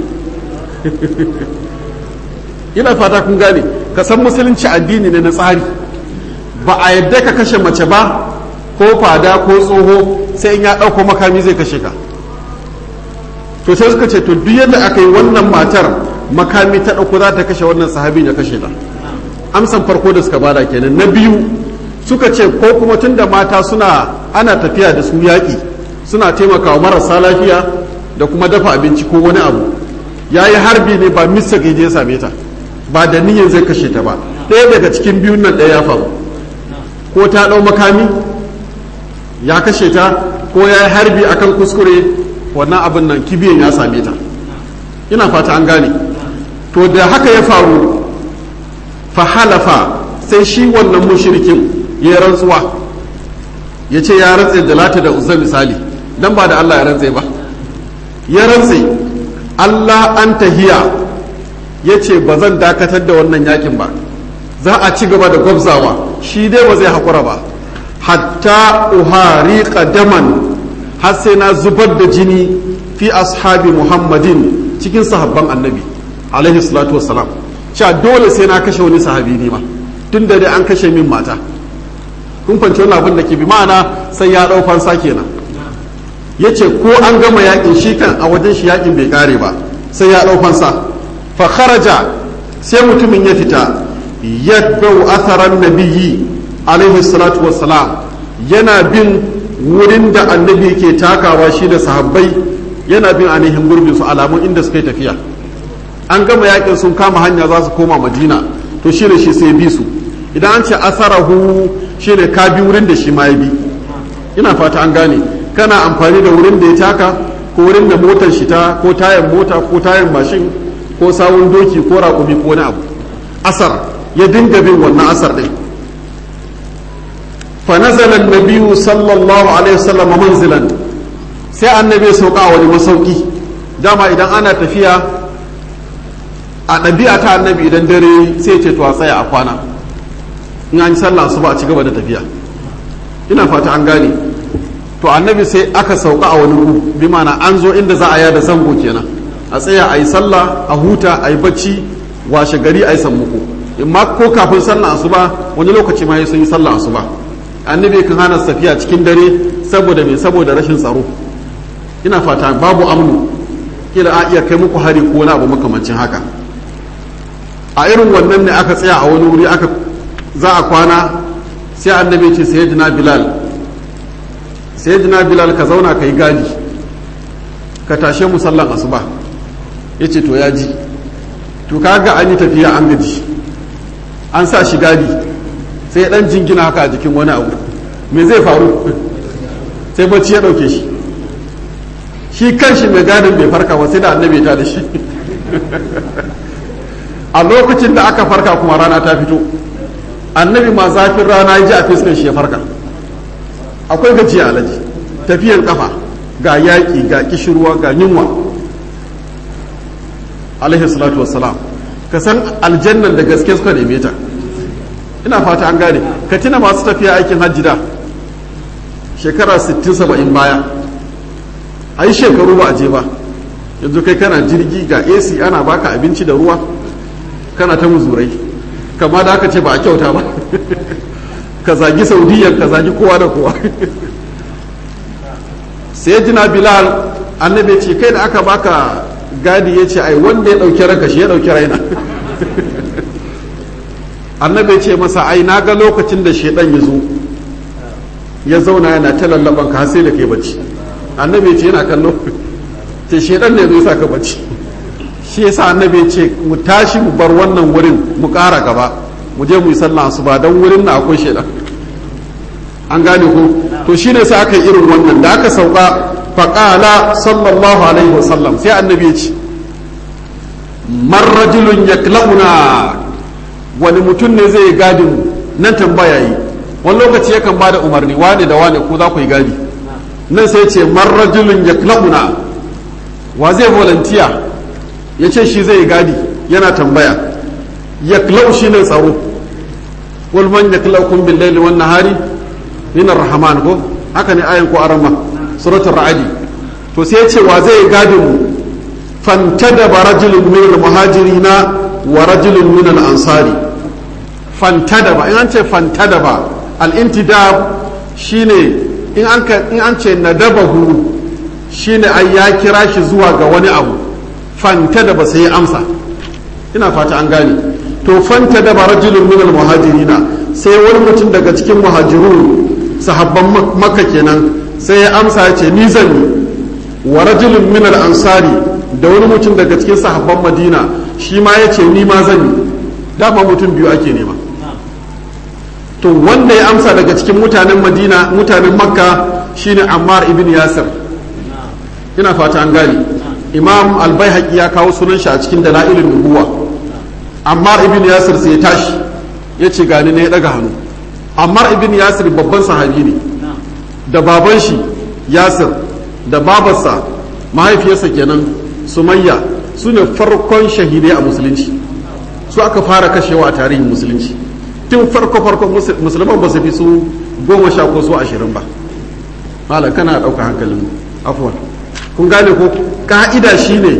ina fata kun gane ka san musulunci addini ne na tsari ba a yadda ka kashe mace ba ko fada ko tsoho sai in ya ɗauko makami zai kashe ka to sai suka ce to duk yadda aka yi wannan matar makami ta ɗauko za ta kashe wannan sahabi ya kashe ta amsan farko da suka bada kenan na biyu suka ce ko kuma tun da mata suna ana tafiya da su yaƙi suna taimakawa marasa lafiya da kuma dafa abinci ko wani abu ya yi harbi ne ba mista gaje ya same ta ba da niyyar zai kashe ta ba ɗaya daga cikin biyun nan ɗaya ya faru ko ta ɗau makami ya kashe ta ko ya yi harbi akan kuskure wannan abin nan kibiyan ya same ta ina fata an gane to da haka ya faru fahalafa sai shi wannan mushrikin ya rantsuwa ya ce ya rantse da lata da uzza misali dan ba da Allah ya rantse ba ya rantse Allah an tahiya ya ce ba zan dakatar da wannan yakin ba za a ci gaba da gwabzawa shi dai ba zai haƙura ba hatta uhariqa daman har sai na zubar da jini fi ashabi muhammadin cikin sahabban annabi alaihi salatu wassalam cewa dole sai na kashe wani sahabi ne ma tun da dai an kashe min mata kun fanci wani abin da ke bi ma'ana sai ya ɗau fansa kenan ya ce ko an gama yakin shi kan a wajen shi yakin bai kare ba sai ya ɗau fansa fa kharaja sai mutumin ya fita yadbau atharan nabiyyi alaihi salatu wassalam yana bin wurin da annabi ke takawa shi da sahabbai yana bin ainihin gurbin su alamun inda suka yi tafiya an gama yakin sun kama hanya za su koma madina to shi ne shi sai bi su idan an ce asarahu shi ne ka bi wurin da shi ma ya bi ina fata an gane kana amfani da wurin da ya taka ko wurin da motar shi ta ko tayan mota ko tayan mashin ko sawun doki ko raƙumi ko wani abu asar ya dinga bin wannan asar ɗin fa nazala nabiyyu sallallahu alaihi wasallam manzilan sai annabi ya sauka wani masauki dama idan ana tafiya a ɗabi'a ta annabi idan dare sai ce to a tsaya a kwana in an yi sallah su ba a ci gaba da tafiya ina fata an gane to annabi sai aka sauka a wani gu bi mana an zo inda za a yada zango kenan a tsaya a yi sallah a huta a yi bacci washe gari a yi sammuku in ma ko kafin sallah asuba wani lokaci ma sun yi sallah asuba annabi kan hana safiya cikin dare saboda me saboda rashin tsaro ina fata babu amnu kila a iya kai muku hari ko wani abu makamancin haka a irin wannan ne aka tsaya a wani wuri aka za a kwana sai annabi ce sayyidina bilal sayyidina bilal ka zauna ka yi gadi ka tashe mu sallan asuba ya ce to ya ji to kaga an yi tafiya an gaji an sa shi gadi sai dan jingina haka a jikin wani abu me zai faru sai bacci ya dauke shi shi kanshi mai gadin bai farka ba sai da annabi ta da shi a lokacin da aka farka kuma rana ta fito annabi ma zafin rana ya ji a fiskan shi ya farka akwai gajiya alaji tafiyan kafa ga yaƙi ga kishirwa ga yunwa alaihi salatu wassalam ka san aljannan da gaske suka neme ta ina fata an gane ka tuna masu tafiya aikin hajji da shekara 60-70 baya a yi shekaru ba a je ba yanzu kai kana jirgi ga ac ana baka abinci da ruwa kana ta muzurai kama da aka ce ba a kyauta ba ka zagi saudiya ka zagi kowa da kowa sai jina bilal annabi ce kai da aka baka gadi ya ce ai wanda ya ɗauki ranka shi ya ɗauki raina annabi ce masa ai na ga lokacin da shaidan ya zo ya zauna yana ta lallaban ka sai da kai bacci annabi ce yana kallo ce shaidan ne zai sa ka bacci shi yasa annabi ce mu tashi mu bar wannan wurin mu ƙara gaba mu je mu yi sallah su ba don wurin na akwai shaidan an gane ko to shine sai aka yi irin wannan da aka sauka faƙala sallallahu alaihi wasallam sai annabi ya ce marrajulun yakla'una wani mutum ne zai gadin nan tambaya yi wani lokaci yakan ba da umarni wane da wane ko za ku yi gadi nan sai ce marrajulun yakla'una wa zai volunteer ya ce shi zai yi gadi yana tambaya yaklau shi ne tsaro wal man yaklaukum bil laili wan nahari min ar-rahman ko haka ne ayan ko arama suratul ra'adi to sai ya ce wa zai gadin mu fantadaba rajulun min al-muhajirina wa rajulun min al-ansari fantadaba in an ce fantadaba al-intidab shine in an in an ce nadabahu shine ai ya kira shi zuwa ga wani abu fantadaba sai ya amsa ina fata an gane to fantadaba rajulun min al-muhajirina sai wani mutum daga cikin muhajirun sahabban makka kenan sai ya amsa ya ce ni zan yi wa rajulun min al-ansari da wani mutum daga cikin sahabban madina shi ma ya ce ni ma zan yi dama mutum biyu ake nema to wanda ya amsa daga cikin mutanen madina mutanen makka shine ammar ibn yasir ina fata an gane imam albayhaqi ya kawo sunan shi a cikin dalailin nubuwa ammar ibn yasir sai ya tashi ya ce gani ne ya daga hannu ammar ibn yasir babban sahabi ne da baban shi yasir da babarsa mahaifiyarsa kenan sumayya su ne farkon shahidai a musulunci su aka fara kashewa a tarihin musulunci tun farko farkon musulman ba su fi su goma sha ko su ashirin ba malam kana ɗauka hankalin afuwan kun gane ko ka'ida shine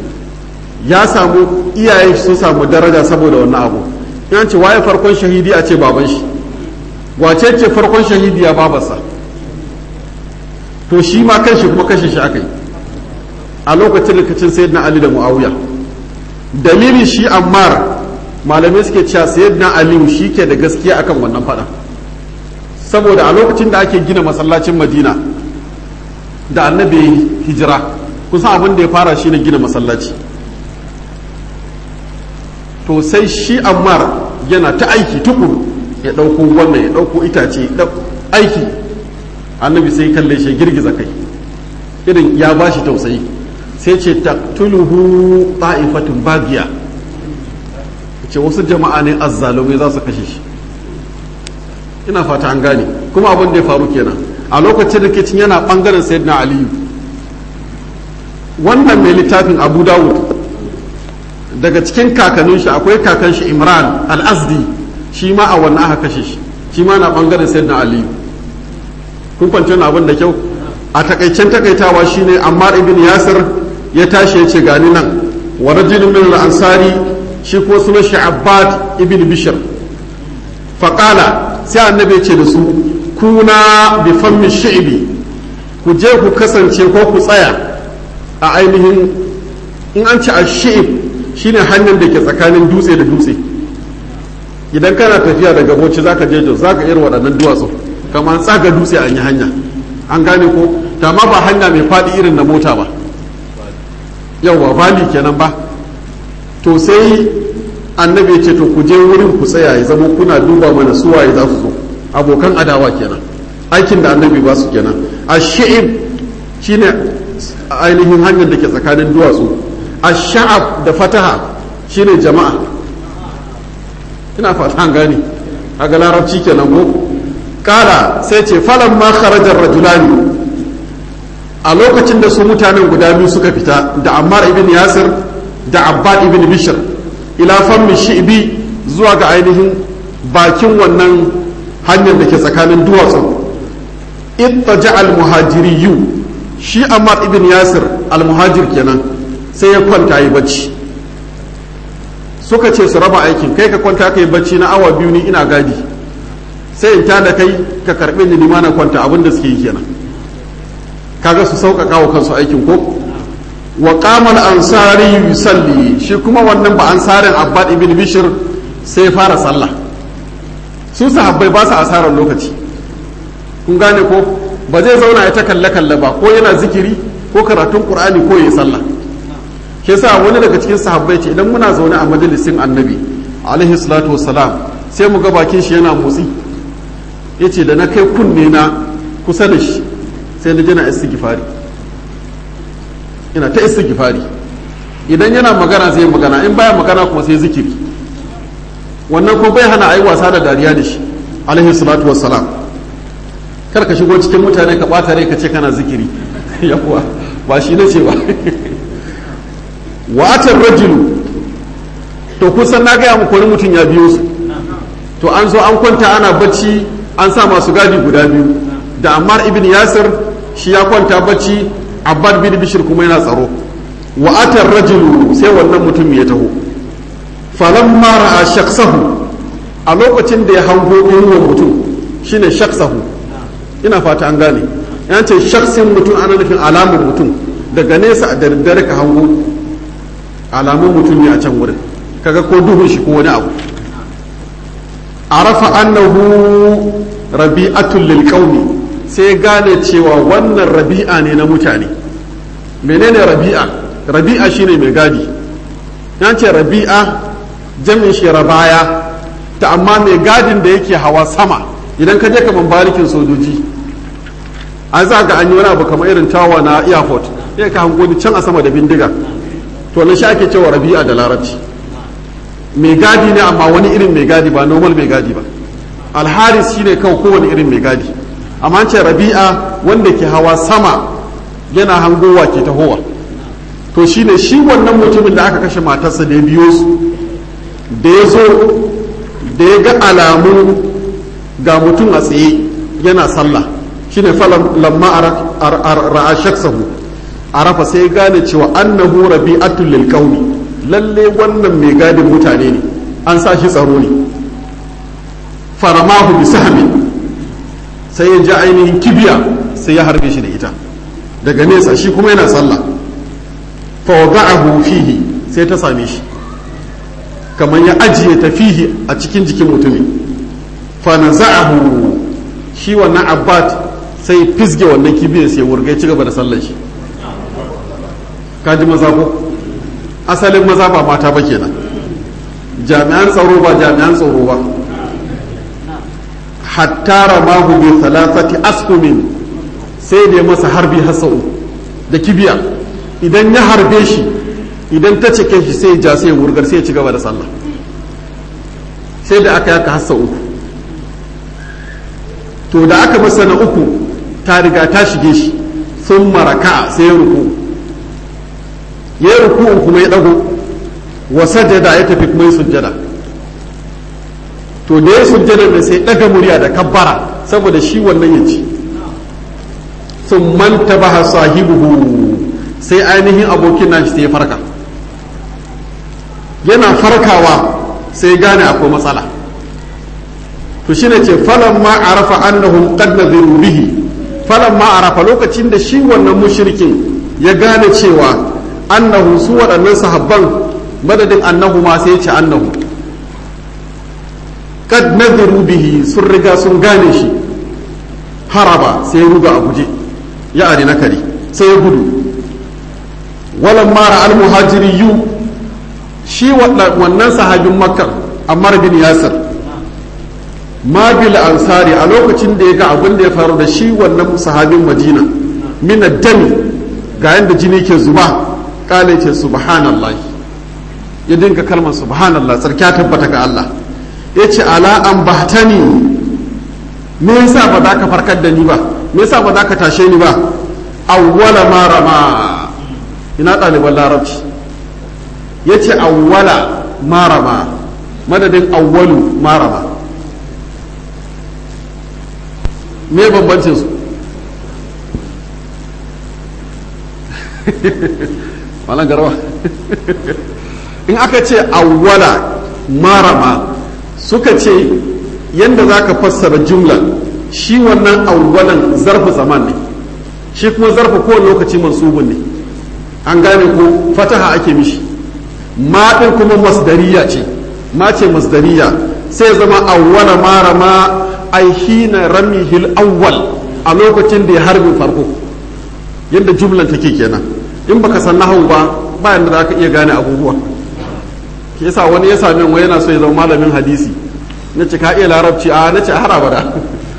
ya samu iyaye su samu daraja saboda wannan abu in ce waye farkon shahidi a ce baban shi wace ce farkon shahidi ya babarsa to shi ma kanshi kuma kashe shi aka yi a lokacin rikicin sayyidina ali da muawiya dalilin shi ammar malamai suke cewa sayyidina ali shi ke da gaskiya akan wannan fada saboda a lokacin da ake gina masallacin madina da annabi hijira kusan abin da ya fara shi ne gina masallaci to sai shi ammar yana ta aiki tukuru ya ɗauko wannan ya ɗauko itace aiki annabi sai kalle shi girgiza kai irin ya ba shi tausayi sai ce taqtuluhu ta'ifatun bagiya ce wasu jama'a ne azzalumai za su kashe shi ina fata an gane kuma abin da ya faru kenan a lokacin rikicin yana bangaren sayyidina aliyu wannan mai littafin abu dawud daga cikin kakannin shi akwai kakan shi imran al-azdi shi ma a wannan aka kashe shi shi ma na bangaren sayyidina aliyu kun kwanci abin da kyau a takaicen takaitawa shine ammar ibn yasir ya tashi ya ce gani nan wa rajulun min al-ansari shi ko sunan shi abbad ibn bishr faqala sai annabi ya ce da su kuna bi fammi shi'bi ku je ku kasance ko ku tsaya a ainihin in an ci ash-shi'b shine hanyar da ke tsakanin dutse da dutse idan kana tafiya daga bauchi zaka je jos zaka irin waɗannan duwatsu kamar tsaga dutse an yi hanya an gane ko ta ma ba hanya mai faɗi irin na mota ba yauwa bali kenan ba to sai annabi ya ce to ku je wurin ku tsaya ya zama kuna duba mana suwaye za su zo abokan adawa kenan aikin da annabi ba su kenan a shi'ib shine ainihin hanyar da ke tsakanin duwatsu a sha'ab da fataha shine jama'a ina fata an gane a ga larabci kenan ko kala sai ce falan ma kharajar rajulani a lokacin da su mutanen guda biyu suka fita da ammar ibn yasir da abbad ibn bishr ila fammi shi'bi zuwa ga ainihin bakin wannan hanyar da ke tsakanin duwatsu ittaja al muhajiriyu shi ammar ibn yasir al muhajir kenan sai ya kwanta yi bacci suka ce su raba aikin kai ka kwanta ka yi bacci na awa biyu ni ina gadi sai in tada kai ka karɓe ni nima na kwanta abin da suke yi kenan kaga su sauƙaƙa wa kansu aikin ko wa qamal ansari yusalli shi kuma wannan ba ansarin abbad ibn bishr sai fara sallah su sahabbai ba su asarar lokaci kun gane ko ba zai zauna ya ta kalle kalle ba ko yana zikiri ko karatun qur'ani ko yayi sallah ke sa wani daga cikin sahabbai ce idan muna zaune a majalisin annabi alaihi salatu wassalam sai mu ga bakin shi yana motsi yace da na kai kunne na kusa da shi sai na jina istighfari ina ta istighfari idan yana magana zai magana in baya magana kuma sai zikiri wannan kuma bai hana ayi wasa da dariya da shi alaihi salatu wassalam kar ka shigo cikin mutane ka bata rai ka ce kana zikiri yawa ba shi nace ba wa atar rajulu to kusan na gaya muku wani mutum ya biyo su to an zo an kwanta ana bacci an sa masu gadi guda biyu da ammar ibn yasir shi ya kwanta bacci abbad bin bishir kuma yana tsaro wa atar rajulu sai wannan mutum ya taho falamma ra'a shaksahu a lokacin da ya hango inuwar mutum shine shaksahu ina fata an gane yan ce shaksin mutum ana nufin alamun mutum daga nesa a daddare ka hango alamun mutum ne a can wurin kaga ko duhun shi ko wani abu arafa annahu rabi'atul lil qaumi sai gane cewa wannan rabi'a ne na mutane menene rabi'a rabi'a shine mai gadi yan ce rabi'a jamin shi rabaya ta amma mai gadin da yake hawa sama idan ka je kaman barikin sojoji an za ga an yi wani abu kamar irin tawa na airport sai ka hango can a sama da bindiga to na shi ake cewa rabi'a da larabci mai gadi ne amma wani irin mai gadi ba normal mai gadi ba alharis shine kawai kowane irin mai gadi amma ce rabi'a wanda ke hawa sama yana hangowa ke tahowa to shine shi wannan mutumin da aka kashe matarsa da ya biyo su da ya zo da ya ga alamun ga mutum a tsaye yana sallah shine falan lamma ra'a shaksahu arafa sai gane cewa annahu rabi'atul lil qaumi lalle wannan mai gadin mutane ne an sa shi tsaro ne faramahu bi sahmin sai ya ji ainihin kibiya sai ya harbe shi da ita daga nesa shi kuma yana sallah fa wada'ahu fihi sai ta same shi kamar ya ajiye ta fihi a cikin jikin mutumin fa naza'ahu shi wannan abbad sai fisge wannan kibiyar sai wurga ci gaba da sallar shi kaji maza ko asalin maza ba mata ba kenan jami'an tsaro ba jami'an tsaro ba hatta ramahu bi thalathati asqumin sai da ya masa harbi hasau da kibiya idan ya harbe shi idan ta cike shi sai ja sai wurgar sai ya ci gaba da sallah sai da aka yaka hassa uku to da aka masa na uku ta riga ta shige shi sun maraka sai ya ruku ya yi ruku kuma ya dago wa sajada ya tafi kuma sujjada to da ya sujjada ne sai daga murya da kabbara saboda shi wannan ya ci sun manta baha sahibuhu sai ainihin abokin nashi sai ya farka yana farkawa sai gane akwai matsala to shine ce falan ma arafa annahum qad nadhiru bihi falan ma arafa lokacin da shi wannan mushrikin ya gane cewa annahu su waɗannan sahabban madadin annahu ma sai ya ce annahu kad nadhiru bihi sun riga sun gane shi haraba sai ya ruga a guje ya ari nakari sai ya gudu walan mara almuhajiriyu shi wannan sahabin makka ammar bin yasir ma bil ansari a lokacin da ya ga abin da ya faru da shi wannan sahabin madina min dami ga yanda jini ke zuba kale ce subhanallah ya dinga kalmar subhanallah tsarkiya tabbata ga Allah ya ce ala an bahtani me yasa ba za ka farkar da ni ba me yasa ba za ka tashe ni ba awwala ma rama ina ɗaliban larabci ya ce awwala ma rama madadin awwalu ma rama me bambancin su malan garba in aka ce awwala marama suka ce yadda za ka fassara jumla shi wannan awwalan zarfi zaman ne shi kuma zarfi kowane lokaci mansubun ne an gane ko fataha ake mishi ma ɗin kuma masdariya ce ma ce masdariya sai zama awwala marama ai hina ramihil awwal a lokacin da ya harbin farko yadda jumlan take kenan in baka san nahawu ba bayan da za ka iya gane abubuwa ke yasa wani ya sami wani yana so ya zama malamin hadisi na ce ka iya larabci a na ce har abada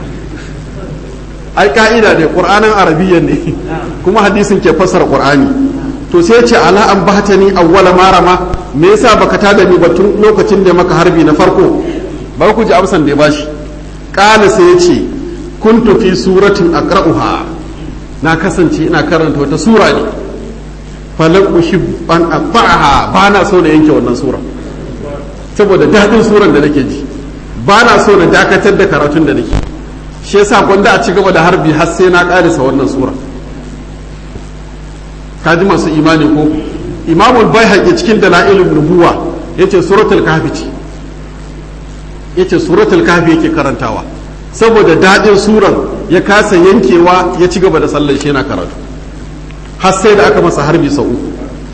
ai ka'ida ne qur'anin arabiyyan ne kuma hadisin ke fassara qur'ani to sai ce ala an bahtani awwala marama me yasa baka tada ni ba tun lokacin da maka harbi na farko ba ku ji amsan da ya bashi qala sai ya ce kuntu fi suratin aqra'uha na kasance ina karanta wata sura ne falan ushib an aqta'aha ba na so na yanke wannan sura saboda dadin suran da nake ji ba na so na dakatar da karatun da nake shi yasa gwanda a ci gaba da harbi har sai na karisa wannan sura kaji masu imani ko imamul baihaqi cikin dalailun nubuwa yace suratul kahfi ce yace suratul kahfi yake karantawa saboda dadin suran ya kasa yankewa ya ci gaba da sallar shi yana karatu har sai da aka masa harbi sau uku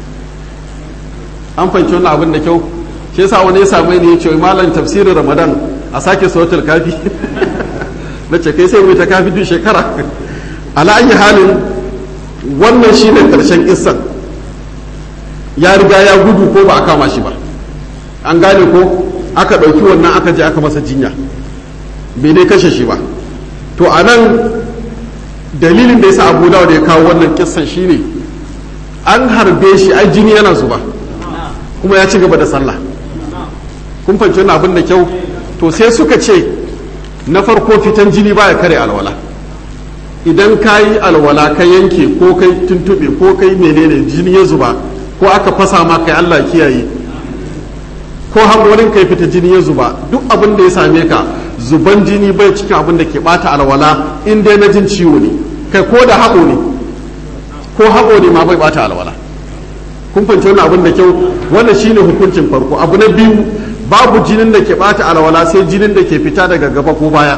an fahimci wannan abin da kyau shi yasa wani ya same ni ya ce malam tafsirin ramadan a sake suratul kafi na ce kai sai mai ta kafi duk shekara ala ayi halin wannan shine karshen kissan ya riga ya gudu ko ba a kama shi ba an gane ko aka ɗauki wannan aka je aka masa jinya bai dai kashe shi ba to a nan dalilin da yasa abu da ya kawo wannan kissan shine an harbe shi ai jini yana zuba kuma ya ci gaba da sallah kun fahimci wannan abin da kyau to sai suka ce na farko fitan jini baya kare alwala idan ka yi alwala ka yanke ko kai tuntube ko kai menene jini ya zuba ko aka fasa ma kai Allah kiyaye ko hangorin kai fita jini ya zuba duk abin da ya same ka zuban jini bai cikin abin da ke bata alwala in dai na jin ciwo ne kai ko da haƙo ne ko haƙo ne ma bai bata alwala kun fahimci wannan abin da kyau wannan shine hukuncin farko abu na biyu babu jinin da ke bata alwala sai jinin da ke fita daga gaba ko baya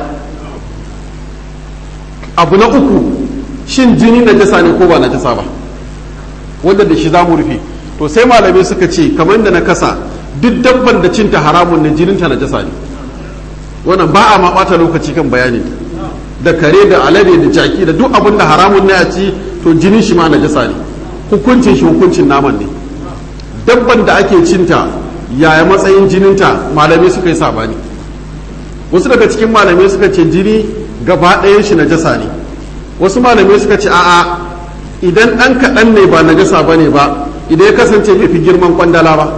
abu na uku shin jini na jasa ne ko ba na jasa ba wanda da shi za mu rufe to sai malamai suka ce kamar da na kasa duk dabban da cinta haramun ne jininta na jasa ne wannan ba a ma bata lokaci kan bayani da kare da alade da jaki da duk abin da haramun ne a ci to jinin shi ma na jasa ne hukuncin shi hukuncin naman ne dabban da ake cinta yaya matsayin jininta malamai suka yi sabani wasu daga cikin malamai suka ce jini gaba ɗayan shi najasa ne wasu malamai suka ce a'a idan ɗan kaɗan ne ba najasa ba ne ba idan ya kasance bai fi girman kwandala ba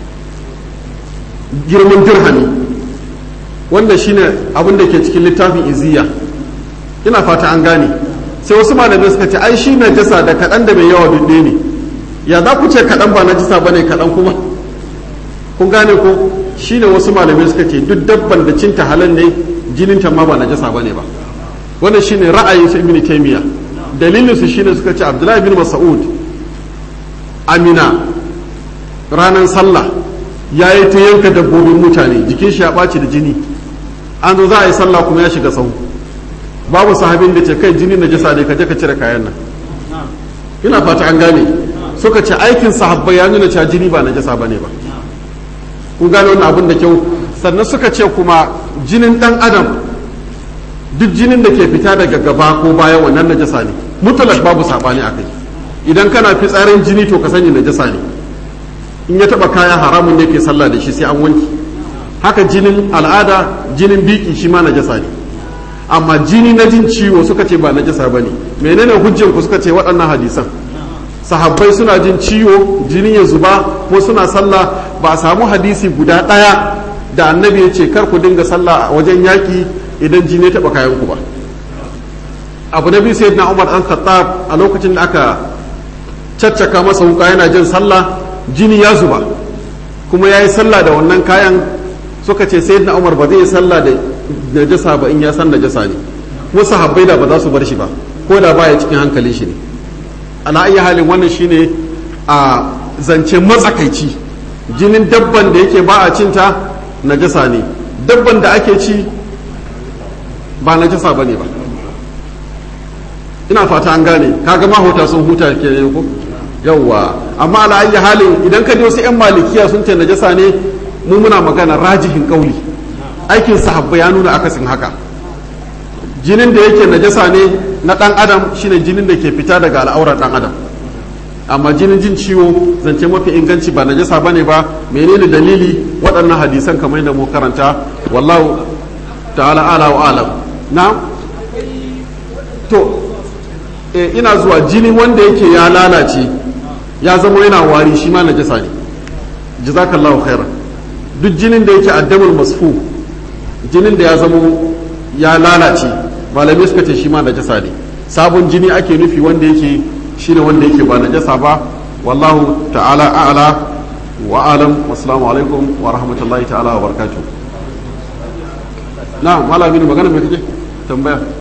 girman dirhami wanda shine abin da ke cikin littafin iziya ina fata an gane sai wasu malamai suka ce ai shi najasa da kaɗan da mai yawa duk ne ya za ku ce kaɗan ba najasa ba ne kaɗan kuma kun gane ko shine wasu malamai suka ce duk dabban da cinta halal ne jininta ma ba najasa bane ba wannan shine ra'ayin su ibn taymiya dalilin su shine suka ce abdullahi bin mas'ud amina ranar sallah ya yi ta yanka dabbobin mutane jikin shi ya ɓaci da jini an zo za a yi sallah kuma ya shiga sahu babu sahabin da ce kai jini na jasa ne ka je ka cire kayan nan ina fata an gane suka ce aikin sahabbai ya nuna cewa jini ba na jasa ba ne ba kun gane wannan abin da kyau sannan suka ce kuma jinin dan adam duk jinin da ke fita daga gaba ko baya wannan najasa ne mutlak babu sabani a kai idan kana fitsarin jini to ka sani najasa ne in ya taba kaya haramun ne ke sallah da shi sai an wanki haka jinin al'ada jinin biki shi ma najasa ne amma jini na jin ciwo suka ce ba najasa bane menene hujjan ku suka ce waɗannan hadisan sahabbai suna jin ciwo jini ya zuba ko suna sallah ba a samu hadisi guda ɗaya da annabi ya ce kar ku dinga sallah a wajen yaƙi idan jini ya taɓa kayan ku ba abu na biyu sayyidina umar an khattab a lokacin da aka caccaka masa wuka yana jin sallah jini ya zuba kuma ya yi sallah da wannan kayan suka ce sayyidina umar ba zai yi sallah da najasa ba in ya san najasa ne wasu habbai da ba za su bar shi ba ko da baya cikin hankalin shi ne ala ayi halin wannan shine a zance matsakaici jinin dabban da yake ba a cinta najasa ne dabban da ake ci ba najasa ba ne ba ina fata an gane kaga mahota sun huta ke ne ko yawwa amma ala ayi halin idan ka je wasu yan malikiya sun ce najasa ne mu muna magana rajihin kauli aikin sahabba ya nuna akasin haka jinin da yake najasa ne na dan adam shine jinin da ke fita daga al'aurar dan adam amma jinin jin ciwo zance mafi inganci ba najasa bane ba menene dalili waɗannan hadisan kamar yadda mu karanta wallahu ta'ala ala wa alam na to e, ina zuwa jini wanda yake ya lalace ya zama yana wari shi ma najasa ne jazakallahu khairan duk jinin da yake addamul masfu jinin da ya zama ya lalace malamai suka ce shi ma najasa ne sabon jini ake nufi wanda yake shine wanda yake ba najasa ba wallahu ta'ala a'la wa alam wassalamu alaikum wa rahmatullahi ta'ala wa barakatuh na malamin magana mai kake tambaya